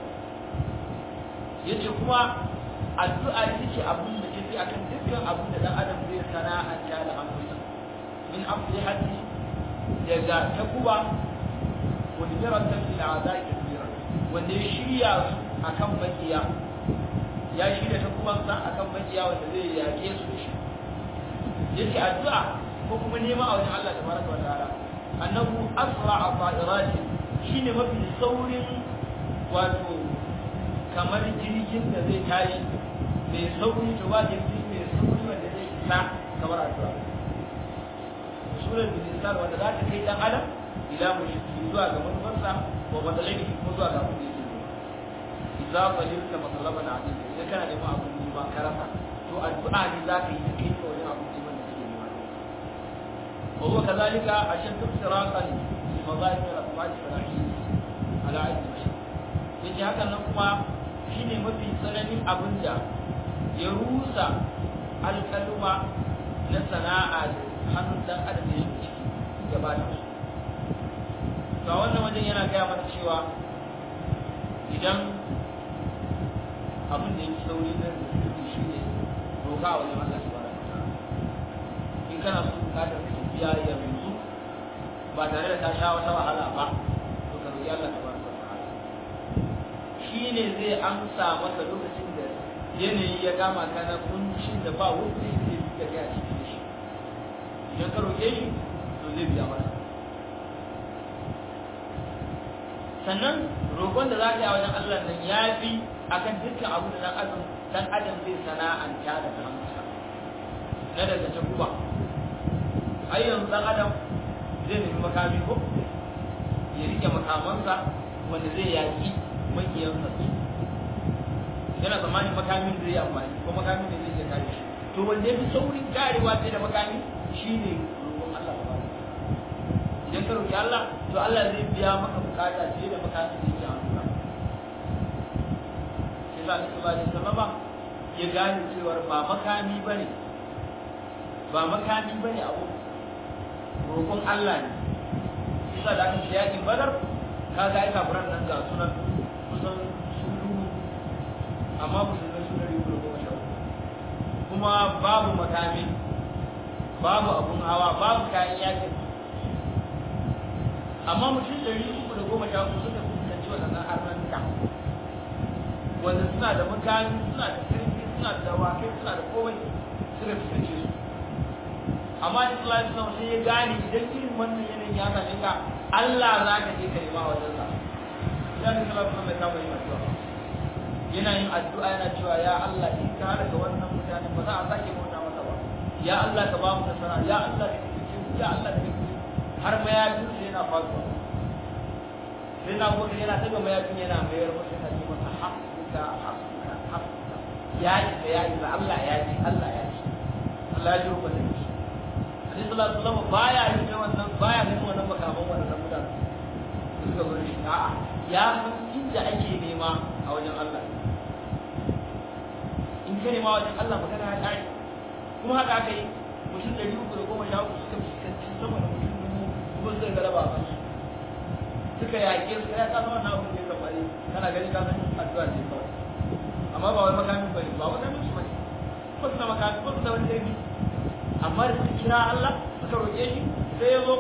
yace kuma addu'a ita ce abin da take akan dukkan abin da dan adam zai sana'anta da hannunsa min aflihati daga takuba wa diratan fil a'da'i kathira wanda ya shirya su akan makiya ya shirya takubansa akan makiya wanda zai yake su da shi yake addu'a ko kuma nema a wajen Allah tabaraka wa ta'ala annahu asra'a ta'irati shine mafi saurin wato kamar jirgin da zai tashi mai sauri to ba jirgi mai sauri wanda zai isa kamar addu'a surar bilisar wanda za ta kai dan adam ila mushriki zuwa ga manufarsa wa matsalai kuma zuwa ga abin da yake nema idza qalilta matalaban azim idan kana neman abin nema ka rasa to addu'a ne za ka yi ta kai ka wajen abin neman da kake nema وهو كذلك أشد افتراقا لمظاهر الأفعال الشرعية على عين البشر yace hakan nan kuma shine mafi tsananin abin da ya rusa alƙaluma na sana'a da hannun dan adam ya shi ciki ya ba da su ga wannan wajen yana gaya mana cewa idan abin da ya fi sauri na rubutu shi ne doka a wajen Allah subhanahu wa ta'ala in kana so bukatar ka tafiya yanzu ba tare da ta sha wata wahala ba to ka roki Allah tabaraka wa ta'ala shi ne zai amsa maka lokacin da yanayi ya kama ka na kuncin da ba wanda yake yi da kai a cikin shi idan ka roke shi to zai biya maka sannan roƙon da za ka yi a wajen Allah nan ya fi akan dukkan abu da dan adam dan adam zai sana'anta da hannunsa na daga takuba ai yanzu dan adam zai nemi makami ko ya rike makamansa wanda zai yaki makiyansa su yana tsammanin makamin zai yi amfani ko makamin da zai iya kare shi to wanda ya fi saurin karewa sai da makami shine roƙon Allah ba idan ka roƙi Allah to Allah zai biya maka bukata sai da makamin da yake amfani sai sa Annabi sallallahu alaihi wasallam ya gane cewa ba makami bane ba makami bane abu roƙon Allah ne isa da aka ce yakin badar ka ga aika furan nan ga sunan kusan sun dubu amma musulmai sun dari uku goma sha kuma babu makami babu abun hawa babu kayan yakin amma mutum ɗari uku da goma sha uku suka fuskanci waɗannan arnanka wanda suna da makami suna da kirki suna da dawakai suna da komai suka fuskance su amma da Allah ya sai ya gane idan irin wannan yanayin ya same ka Allah za ka je ka nema wajen sa ya ne sallallahu alaihi wasallam ya kama addu'a yana yin addu'a yana cewa ya Allah in ka halaka wannan mutane ba za a sake bauta masa ba ya Allah ka ba mu nasara ya Allah ka kike ya Allah ka kike har mayafin sai yana faduwa sai na gobe yana daga mayafin yana mayar masa yana ce masa hasbuka hasbuka hasbuka ya isa ya isa Allah ya ji Allah ya ji Allah ya ji rubuta shi Hadis sallallahu alaihi wasallam baya yin wannan baya yin wannan makaman wannan mutane suka zo shi a'a ya san inda ake nema a wajen Allah in ka nema wajen Allah magana ya kare kuma haka aka yi mutum ɗari uku da goma sha uku suka fuskanci sama da mutum dubu kuma suka galaba a su suka yaƙe su ya kasa wannan abin da ya kamari kana gani ka san addu'a ce kawai amma ba wai makami ba ne ba wani musu ba ne ba su da makami ba su da wani laifi amma da suka kira Allah suka roƙe shi sai ya zo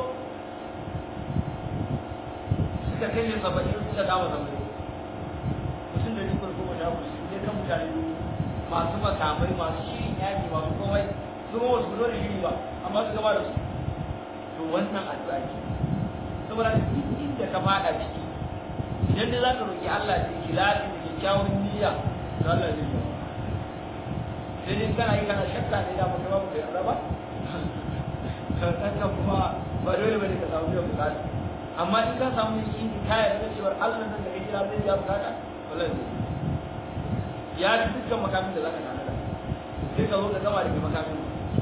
suka kashe saba'in suka dawo zamani mutum da nufin goma sha uku su kan mutane masu makamai masu shirin yaƙi masu komai su ma wasu fito da shiri ba amma su gaba da su to wannan addu'a ce saboda duk inda ka fada ciki idan dai za ka roƙi Allah da ikhlasi da kyakkyawan niyya to Allah zai yi sai dai kana yi kana shakka ne da mutum ba kai raba kanka kuma ba dole bane ka samu biyan bukata amma in ka samu yakini ka yarda cewa Allah nan da kai kira zai biya bukata wallahi zai ya ci dukkan makamin da zaka tana da sai ka zo ka gama da makamin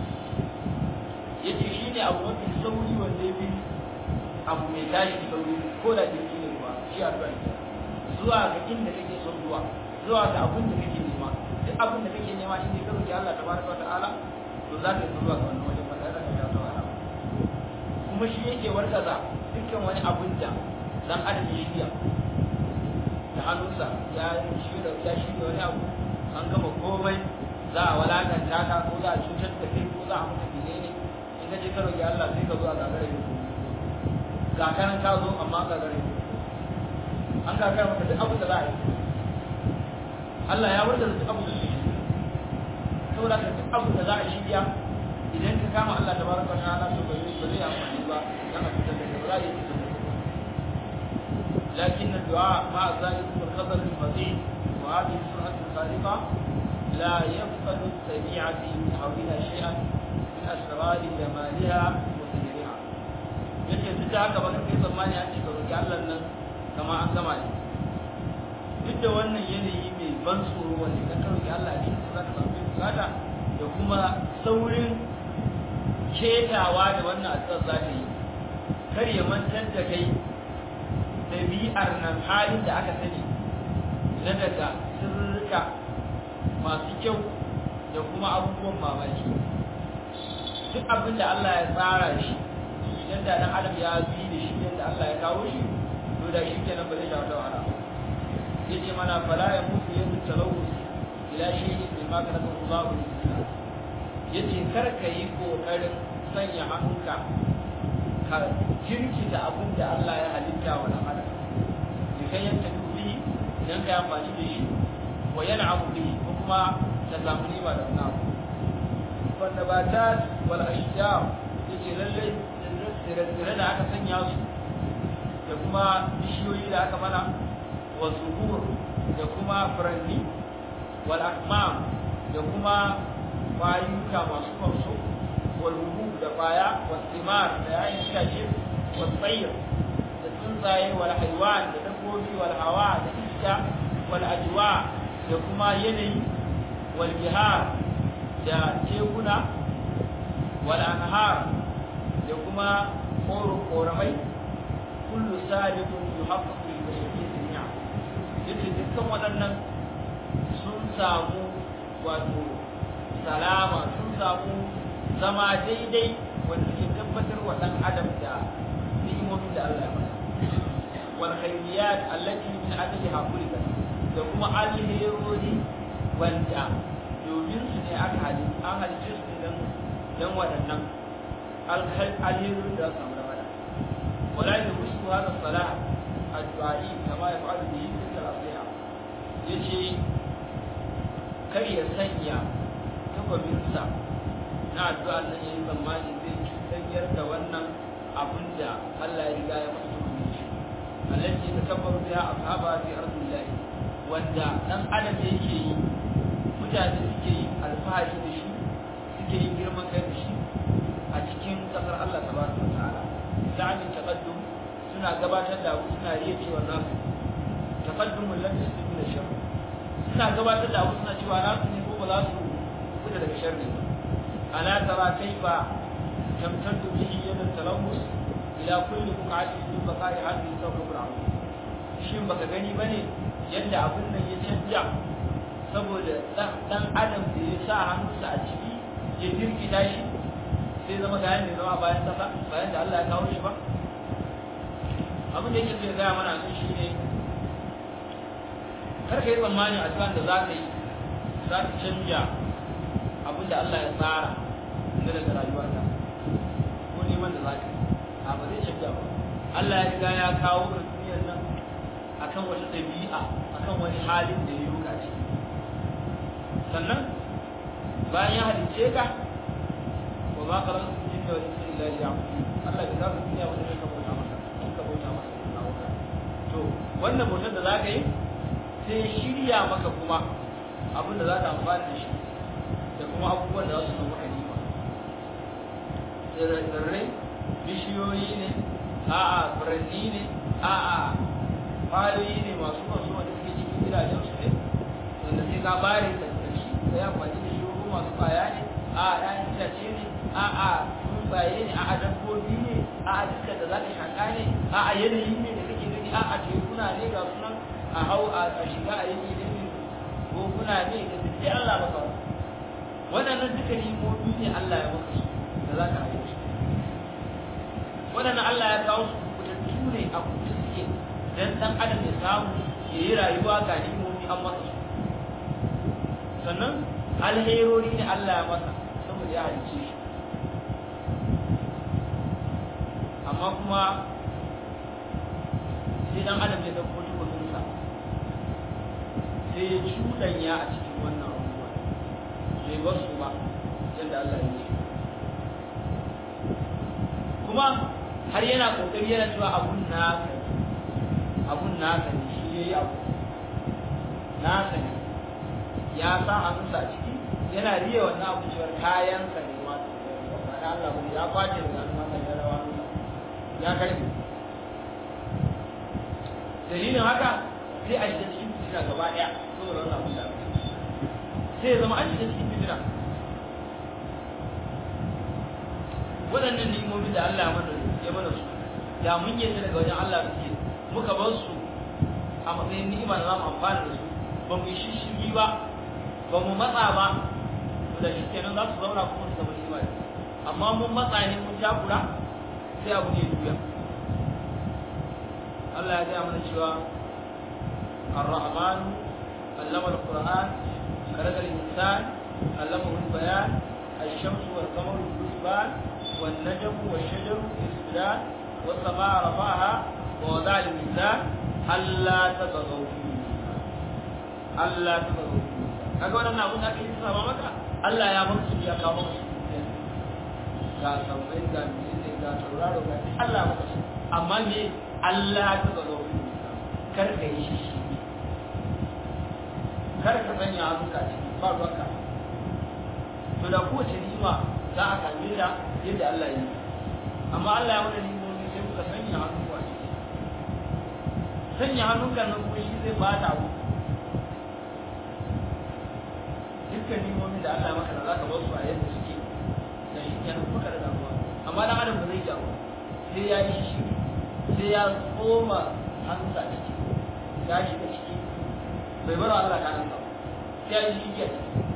yace shine abu mafi sauri wanda ya bi abu mai tashi sauri ko da jirgi ne kuwa shi a zuwa zuwa ga inda kake son zuwa zuwa ga abin da kake nema duk abin da kake nema in ka roki Allah tabaraka wa ta'ala to za ka yi zuwa ga wannan wajen ba tare da ka sha wahala kuma shi yake warkaza dukkan wani abin da dan adam ya shirya da hannunsa ya shirya ya shirya wani abu an gama komai za a walakanta ka ko za a cutar da kai ko za a mutu menene in ka je ka roki Allah sai ka zo a gagara yi ga kanan ka zo amma gagara yi an gagara maka duk abin da za a yi Allah ya warda duk abin da zai yi saboda ka duk abin da za a shirya idan ka kama Allah ta baraka wa ta'ala to ba zai amfani ba dan a fitar da kai ba za a yi fitar da kai لكن الدعاء مع ذلك والخطر الفظيع وهذه السرعة الخارقة لا يفقد السميع في حولها شيئا من أسرار جمالها وسحرها. yake duk da haka ba kai tsammani an ce ka roki Allah nan kama an gama ne duk da wannan yanayi mai ban tsoro wanda ka roki Allah ne za ka samu bukata da kuma saurin ketawa da wannan addu'ar za ta yi kar ya mantar da kai ɗabi'ar nan halin da aka sani na daga sirrika masu kyau da kuma abubuwan mamaki duk abin da Allah ya tsara shi idan da dan adam ya bi da shi yadda Allah ya kawo shi to da shi kenan ba zai sha wata wahala yace mana fala ya mutu yadda talawus ila shay'in mimma kana Allahu ta'ala yace kar ka yi kokarin sanya hannunka ka jirkita abin da Allah ya halitta wa dan adam da kai yanta dubi idan ka yi amfani da shi wa yana abu bi ko kuma da samu riba da wani abu wanda ba ta wal ashjar yace lalle tsire da aka sanya su da kuma bishiyoyi da aka mana wa zuhur da kuma furanni wal akmam da kuma kwayuka masu kwamso wal hubub da kwaya wal thimar da yayin itace wal tsayr da tsuntsaye wal haywan da dabbobi wal hawa da iska wal ajwa da kuma yanayi wal bihar da tekuna wal anhar da kuma koramai kullu sadiqun yuhaqqaqu li bashariyati jami'a yace dukkan waɗannan sun samu wato salama sun samu zama daidai wanda ke tabbatar wa ɗan adam da ni'imomin da Allah ya masa wal khayriyat allati min ajliha khuliqat da kuma alherori wanda domin su ne aka halitta an halicce su dan dan waɗannan alherin da samu da mada ولا يدرس هذا الصلاة الدعائي كما يفعل به تلك الأصلحة يجي كي يسنيا تقبلسا na addu'a nan yayin zamani zai tsayar da wannan abin da Allah ya riga ya masa hukumi shi allati takabbaru biha ashaba fi ardillah wanda dan adam yake yi mutane suke yi alfahari da shi suke yi girman kai da shi a cikin kasar Allah tabaraka wa ta'ala za'amin taqaddum suna gabatar da suna riya cewa nasu taqaddumul ladhi yasbiquna shar suna gabatar da suna cewa nasu ne ko ba za su fita daga sharri ba ala tara kaifa tamtaddu bihi yad talawus ila kulli buqatin min baqa'i hadhihi sawfa al shin baka gani bane yadda abun nan ya canja saboda dan adam da ya sa hannunsa a ciki ya dirkita shi sai zama ga yanda zama bayan kasa bayan da Allah ya kawo shi ba abin da yake zai gaya mana sun shi ne kar ka yi tsammanin addu'an da za ka yi za ka canja abin da Allah ya tsara na daga rayuwarka ko neman da za ka yi a ba zai canja ba Allah ya riga ya kawo ka duniyar nan akan wata ɗabi'a akan wani halin da ya yi ruka ciki sannan bayan ya halicce ka wa ma khalaqtu al-jinna wal insa illa liya'budun Allah bai zaka duniya wanda zai bauta masa in ka bauta masa na wuta to wannan bautar da zaka yi sai shirya maka kuma abin da zaka amfana da shi da kuma abubuwan da za su zama kanima tsirrai bishiyoyi ne a'a furanni ne a'a kwayoyi ne masu masu wanda suke cikin gidajen su ne wanda sai ka bare da shi ka yi amfani da shi ko masu kwaya ne a'a ɗayan itace ne a'a tsuntsaye ne a'a dabbobi ne a'a duka da za ka shaƙa ne a'a yanayi ne da kake gani a'a tekuna ne ga sunan a hau a shiga a yanki ne ne ko kuna ne da duk Allah ba kawai waɗannan duka himomi ne Allah ya maka su da za ka haihu waɗannan Allah ya kawo su kutattu ne a kuta suke dan ɗan adam ya samu ya yi rayuwa ga himomi an masa su sannan alherori ne Allah ya masa saboda ya halice shi amma kuma sai dan adam ya dauko tukunsa sai ya cuɗanya a cikin wannan abubuwa bai bar su ba yadda Allah ya ce kuma har yana kokari yana cewa abun naka abun naka ne shi yayi abu naka ne ya sa hannunsa a ciki yana riya wannan abu cewar kayansa ne ma da Allah ba ya kwace da hannun wannan ya rawa ya karbi dalilin haka sai a shiga cikin fitina gaba daya saboda wannan abun da sai ya zama an shiga cikin fitina waɗannan ni'imomin da Allah ya mana ya mana su da mun yadda daga wajen Allah suke muka bar su a matsayin ni'ima da za mu amfana da su ba mu yi shishigi ba ba mu matsa ba da shi kenan za su zauna kuma su zama ni'ima ne amma mun matsa ne mun takura sai abu ne duya Allah ya gaya mana cewa الرحمن علم القرآن خلق الإنسان علمه البيان الشمس والقمر بالحسبان والنجم والشجر يسجدان والسماء رفعها ووضع الميزان ألا تطغوا في الميزان ألا تطغوا في الميزان kaga wannan abun da ake yi sama maka Allah ya bar su ya kawo su ga sabai ga mene ga tauraro ga Allah maka su amma me Allah ta zo kar ka yi shi kar ka sanya hannunka ciki ba ruwanka to da kowace ni'ima za a same ta yadda Allah ya yi amma Allah ya mana ni'imomi sai muka sanya hannunku a ciki sanya hannunka nan kuma shi zai bata abu dukkan ni'imomin da Allah maka da za ka bar su a yadda suke da shi kenan kuma ka da damuwa amma dan adam ba zai jawo sai ya yi shi sai ya tsoma hannunsa a ciki ya shiga ciki bai bar Allah kanan ba sai ya yi shi ke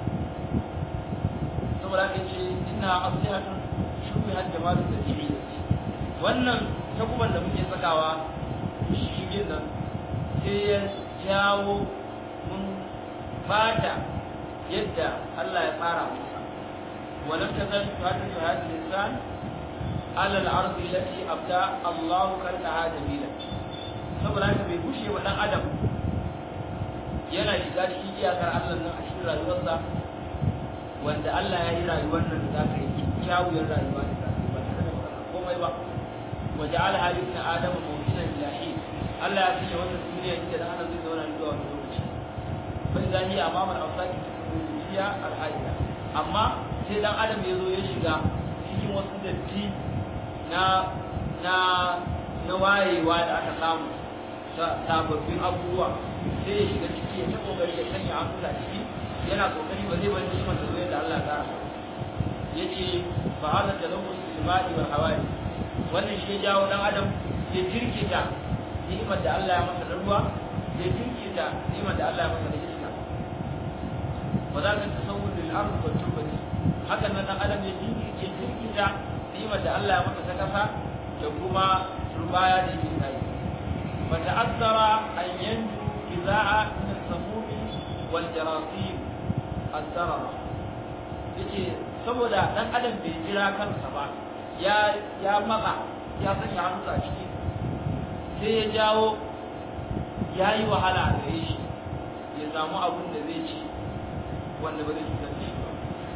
saboda haka ce ina asihatun shubihat jamalun da tibi wannan takuban da muke sakawa shigin nan sai ya jawo mun bata yadda Allah ya tsara musa walam tazal tuhatu hadhihi al-insan ala al-ardi allati abda Allah kalqaha jamila saboda haka bai bushe wa dan adam yana shiga cikin iyakar Allah nan a cikin rayuwarsa wanda Allah ya yi rayuwar nan da zaka yi kyawun rayuwa da zaka yi ba tare da komai ba wa ja'ala halina adama mawdinan ilahi Allah ya sanya wannan duniya inda dan adam zai zauna zuwa wani lokaci bai zani amama al-awsaqi fiya al-hayya amma sai dan adam ya zo ya shiga cikin wasu datti na na na wayewa da aka samu sababbin abubuwa sai ya shiga ciki ya ta kokari ya sanya hankula ciki yana kokari ba zai bari ni'imar da zai da Allah ta yace fa hada talawus bil ma'i wal hawai wannan shi ya jawo dan adam ya jirkita ni'imar da Allah ya masa da ruwa ya jirkita ni'imar da Allah ya masa da iska wa za ka tasawwur lil ardh wa turbati hakan nan dan adam ya jirkita jirkita ni'imar da Allah ya masa ta kasa da kuma turbaya da yake kai fa ta'azzara an yanju iza'a min as-samum wal jarasim ad-darar yace saboda dan adam bai jira kansa ba ya ya matsa ya sanya hannu a ciki sai ya jawo ya yi wahala da shi ya samu abin da zai ci wanda ba zai cutar da shi ba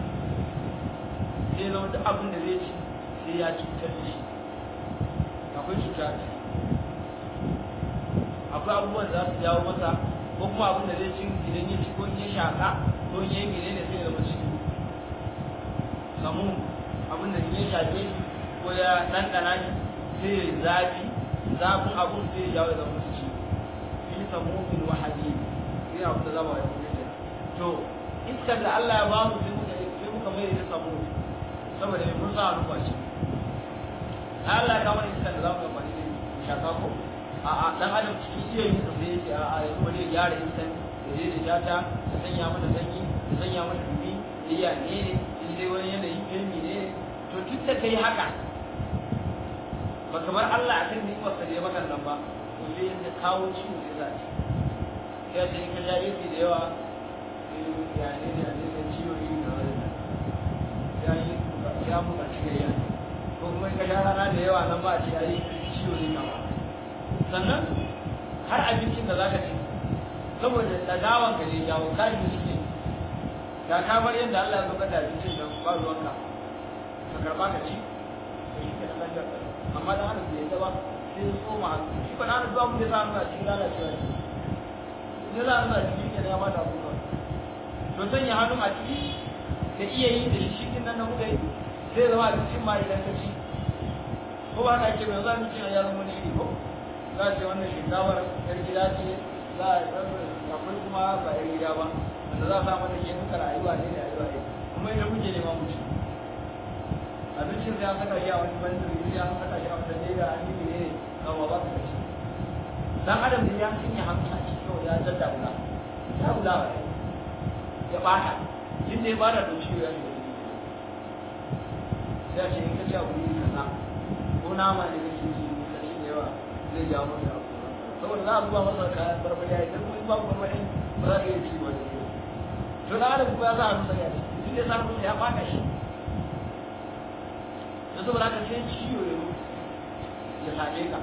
sai zama duk abin da zai ci sai ya cutar da shi akwai cuta a ciki akwai abubuwan da za su jawo masa ko kuma abin da zai ci idan ya ci ko in ya shaka ko in ya yi gine ne sai ya zama ciwo samu abin da ya shafe shi ko ya ɗanɗana shi sai ya zafi zafin abun sai ya jawo da musu ci fi samumin wa hadid sai abu da zama ya kuma to iskar da Allah ya ba mu sai muka sai muka mai da samu saboda mai mun sa ruwa ce Allah ya kawo iskar da zamu amfani da shaka ko a a dan adam cikin iya yin sa sai yake a a yanzu wani ya gyara iskar da zai da jata da sanya mata sanyi da sanya mata dumi iya ne ne in dai wani yanayi ilmi ne to duk da kai haka ba kamar Allah akan ni'imar sa da ya maka nan ba to sai ya kawo ciwo sai za ci sai da in ka ja yi da yawa ya ne ya ne da ciwo yi da wani ya yi ya mu ci gayya ko kuma in ka sha rana da yawa nan ba a ce ya yi ciwo ne kama sannan har abincin da zaka ci saboda dagawan ka ne jawo ka yi ciki ga kamar yadda Allah ya zo ka da abincin da ba ruwanka ka karba ka ci to shi ke da lafiyar ka amma dan adam bai yadda ba sai ya tsoma hannu shi ba na da zuwa mun da sa hannu a cikin lalacewa ne ne za a nuna ciki ke ya mata abubuwa to sanya hannu a ciki da iya yi da shi din nan na muka yi sai zama abincin ma idan ka ci ko ba ka ce mai za mu ci a yaran wani iri ko za a ce wannan shinkafar yar gida ce za a akwai kuma ba yar gida ba wanda za a sa mata ke muka rayuwa ne da rayuwa ne kuma idan muke nema mu ci abincin sai an saka shi a wani bandiri sai an saka shi a wata leda an yi ne kawo ba ka ci dan adam ne ya sanya hannu a cikin ya dadda wula ya wula ba ya bata inda ya bada da ciwo ya shiga sai a ce in ka ci abu ne kaza ko nama ne kake ci ka ci da yawa zai jawo maka abu saboda za a zuba masa kayan barbari ya idan kuma babu barbari ba za ka iya ci ba da to dan adam kuma ya sa hannu sai ya ci duk da sa hannu ya bata shi da saboda haka sai ciwo ya same ka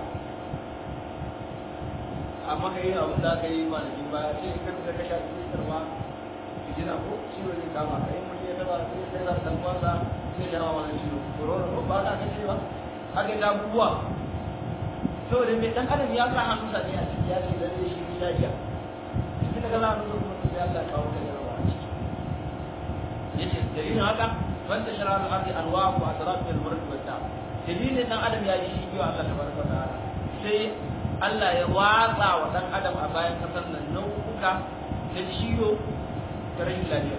amma ka yi abin da aka yi kwanaki ba sai ka fita ka sha cikin karma jina ko ciwo ne kama ka yi mutum ya taba sai sai za dan kwanza sai ya rawa wani ciwo corona ko ba ka ce ba haka da abubuwa saboda mai dan adam ya sa hannu sa ne a ciki ya ce lalle shi ne lafiya tun daga za a nuna kuma sai Allah ya kawo ka jarawa a ciki yace dalilin haka fanta shara al-ardi anwa wa asraf min al-murad wa ta dalilin dan adam ya yi shi biyo Allah tabaraka wa ta'ala sai Allah ya watsa wa dan adam a bayan kasar nan nau'uka na ciwo da rashin lafiya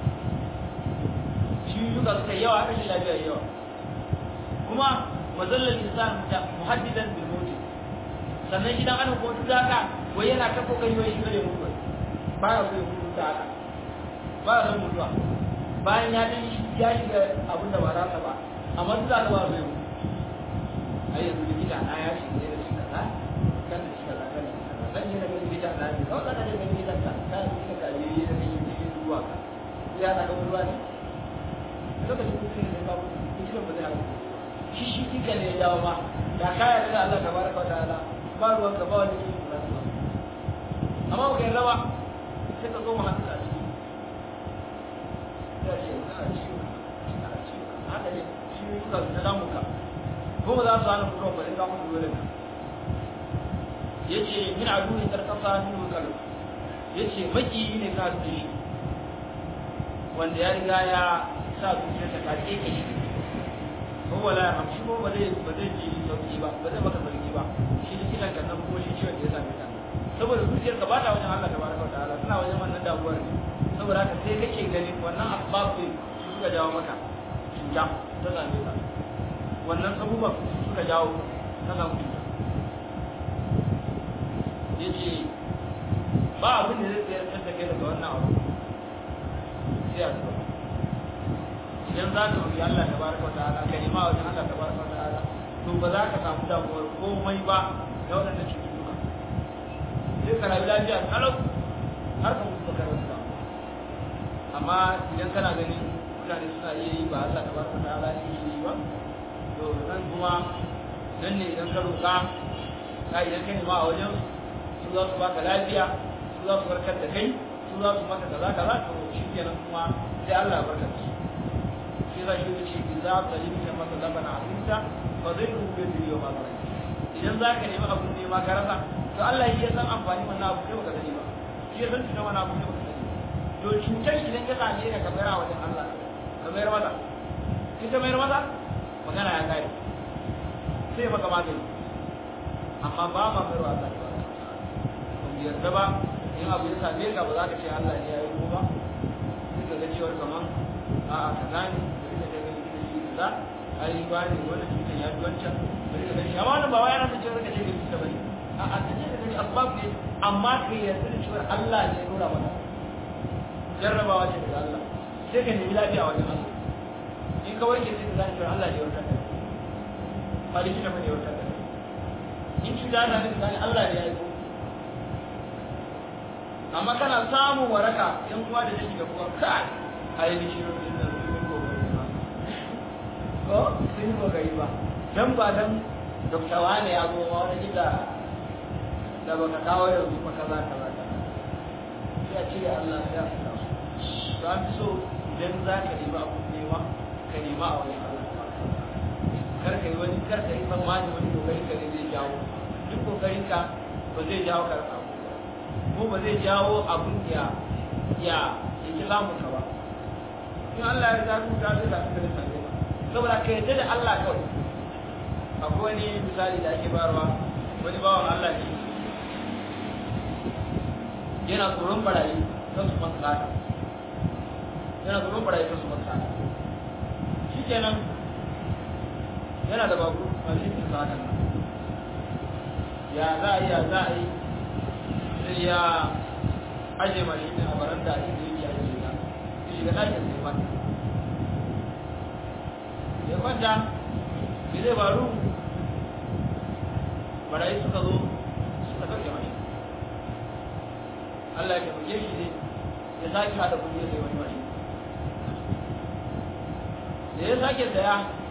ciwuka suka yawa rashin lafiya yawa kuma mazallar insan da muhaddidan bil mawt sannan shi dan adam ko duk haka wai yana ta kokari wai shi kare mutuwa ba ya so mutu da haka ba ya son mutuwa bayan ya dan ya shiga abin da ba za ba amma duk da ba zai mutu ai yanzu likita na ya shiga da shi kaza kan da shi kaza kan da shi kaza zan yi da likita na ne kawai kana da likita ka ka yi ka yi da shi cikin ruwa ka ya na ga ruwa ne lokacin mutum ne ba mutum likitan ba zai haka shi shi kika ne ya jawo ma da ka yarda da Allah tabaraka wa ta'ala ba ruwan ka ba wani kishi ba amma ba kai rawa sai ka zo mu hannu a ciki sai ce na ciwo na ciwo haka ne shi ne suka ta damu ka ko ba za su hana mutuwa ba in za mu dole ka yace min aduhi tarkasa min kalu yace maki ne ka da shi wanda ya riga ya sa zuciyarsa ta keke shi ko wala hamshi ko ba zai ba zai ji sauki ba ba zai maka sauki ba shi likitan kan nan ko shi ciwon da ya same ka saboda zuciyarka ba ta wajen Allah tabaraka wa ta'ala tana wajen wannan damuwar ne saboda haka sai kake ganin wannan asbab ne su suka jawo maka cuta ta same ka wannan abubuwan su suka jawo ta samu cuta yace ba abin da zai tsayar da kai daga wannan abu sai a zuwa idan za ka roƙi Allah tabaraka wa ta'ala ka nema wajen Allah tabaraka wa ta'ala to ba za ka samu damuwar komai ba da waɗannan cututtuka sai ka rayu lafiya kalau har ka mutu baka rasu ba amma idan kana ganin mutane suna iya yi ba Allah tabaraka wa ta'ala yake yi ba to nan kuma nan ne idan ka roƙa ka idan ka nema a wajen su za su baka lafiya su za su warkar da kai su za su maka kaza kaza to shi kenan kuma sai Allah ya barka da su sai za shi ce idza talimta masa labana azinta fa zai rubu da yau ma zai idan za ka nemi abun ne ma ka rasa to Allah ya san amfani wannan abu kai baka sani ba shi ya san cutar wannan abu kai baka sani to cutar idan ka same ka ka bayar a wajen Allah ka bayar masa in ka bayar masa magana ya kare sai maka magani amma ba ma bayar wa Allah ba mu yarda ba in abu ya same ka ba za ka ce Allah ne ya yi ko ba sai ka ga cewar kaman a'a kaza ne bari ka ga gani da shi kaza ai ba ne wannan cutar ya fi wancan bari ka gani amma wannan ba wai yana da cewar ka ce ka cuta bane a'a ka ce ka gani asbab ne amma ka yarda da cewar Allah ne ya nuna maka jarrabawa ce daga Allah sai ka nemi lafiya wajen Allah in ka warke sai ka gane cewar Allah ne ya warkar da kai ba likita bane ya warkar da kai in cuta ta ne ka gane Allah ne ya yi ko amma kana samun waraka yan uwa da take da kuwa kai ai ni shi rubin nan sun yi kokari ba ko sun yi kokari ba dan ba dan dokta wane ya zo ma wani gida da baka kawo yanzu ba kaza kaza kaza sai a cire Allah sai a fita su to an fi so idan za ka nemi abu nema ka nema a wani Allah kar ka yi wani kar ka yi tsammani wani kokarin ka ne zai jawo duk kokarin ka ba zai jawo ka rasa ko ba zai jawo abun ya ya ya ki samun ka ba in Allah ya zaɓi ka zai zaɓi ka da sanye ba saboda ka yadda da Allah kawai akwai wani misali da ake bayarwa wani bawan Allah ne yana tsoron barayi kan su masa tsada yana tsoron barayi kan su masa tsada shi kenan yana da babu a cikin tsadan nan ya za a yi ya za a yi sai ya aje mashi ne a baranda a inda yake aje ta ya shiga ɗakin sai kwanta ya kwanta me zai faru barayi suka zo suka ɗauke mashi Allah ya taimake shi ne ya sake haɗa kuɗi ya sai wani mashi da ya sake saya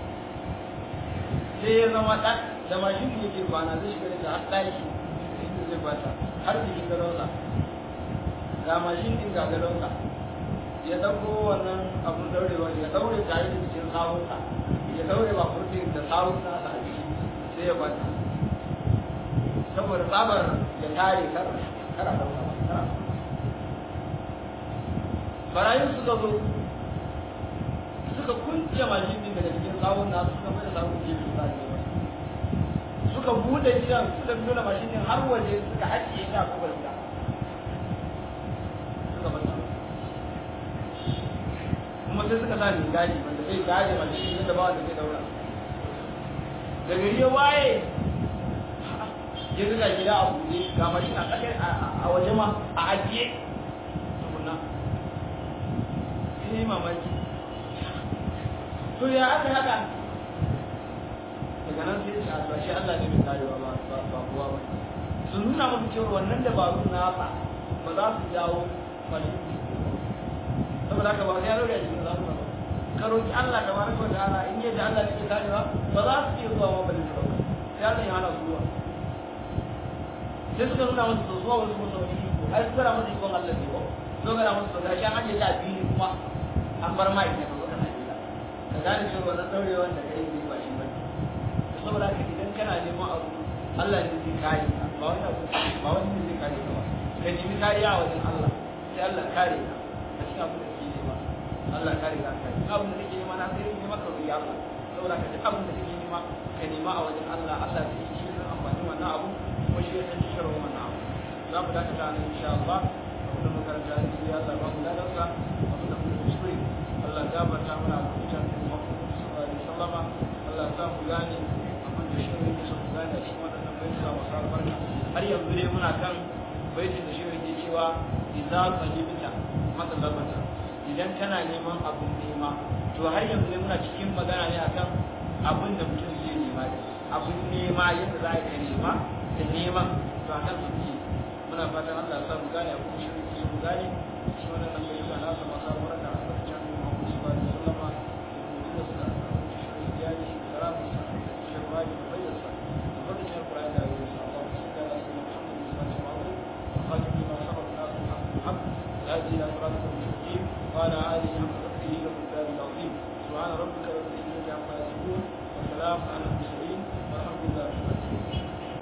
sai ya zama ɗan da mashin da yake kwana zai shiga da har ɗaki inda zai kwanta har da shiga rauza ga mashin ɗin ga gadonsa ya ɗauko wannan abun daurewa ya daure tare da cikin sawunsa ya daure ba kurfin da sawunsa a ciki sai ya kwanta saboda tsabar ya tare kar kar a dauka ba kar barayin suka zo suka kunce mashin ɗin daga cikin sawun nasu suka mai da sawun gefe ba ne suka bude gidan suka nuna mashin ɗin har waje suka haƙiye ta kuma gida suka mata kuma sai suka sa mai gadi wanda zai gadi mashin ɗin da ba wanda zai daura da gari ya waye ya zuga gida a buɗe ga mashin a tsakar a waje ma a ajiye tukunna sai mamaki to ya aka haka daga nan sai ce albashi Allah ne mai karewa ba ba kuwa ba su nuna maka cewa wannan dabarun nasa ba za su jawo farin saboda haka ba sai ya rauya jikin za su ba ka roki Allah da baraka wa ta'ala in yadda Allah yake karewa ba za su iya zuwa ma bane su dauka sai Allah ya hana su zuwa sai suka nuna musu zuwa wasu musu wani iko ai suka nuna musu ikon Allah ne ko so ga musu ga shan aje ta biyu kuma an bar mai ne ko kana jira ka gane cewa wannan daurewan da kai ne ba shi ba saboda haka idan kana neman abu Allah ne zai kare ka ba wani abu ba wani ne zai kare ka ba ka nemi kariya a wajen Allah sai Allah kare ka a cikin abu da kake nema Allah kare ka kai abin da kake nema na sai ne maka roƙi Allah saboda ka duk abin da kake nema ka nema a wajen Allah Allah zai yi shi amfani wannan abu kuma shi ya san shirin wannan abu za mu dakata nan insha Allah abin da makaranta ya yi Allah ba mu ladarsa abin da muka kuskure Allah gafarta mana a cikin Muhammad sallallahu alaihi wasallam Allah sa mu gane abin da shirin ya so mu gane a cikin wannan bayyana masu albarka har yanzu dai muna kan baitin da shirin ke cewa idza qalibta matsalabata idan kana neman abun nema to har yanzu ne muna cikin magana ne akan abin da mutum zai nema abun nema yadda za ka nema da neman to a kan suke muna fatan Allah sa mu gane abin shirin ke mu gane shi wannan nan bai yana sa masu albarka a cikin Muhammad sallallahu alaihi wasallam da kuma da shirin ya yi karamu sa shirin da bayyana sa da wannan Qur'ani da ya yi sa Allah sallallahu alaihi wasallam خاتم لما سبق الناس الحق بالحق الهادي الى صراطك المستقيم وعلى اله حق قدره ومقداره العظيم سبحان ربك رب العزه عما يصفون وسلام على المرسلين والحمد لله رب العالمين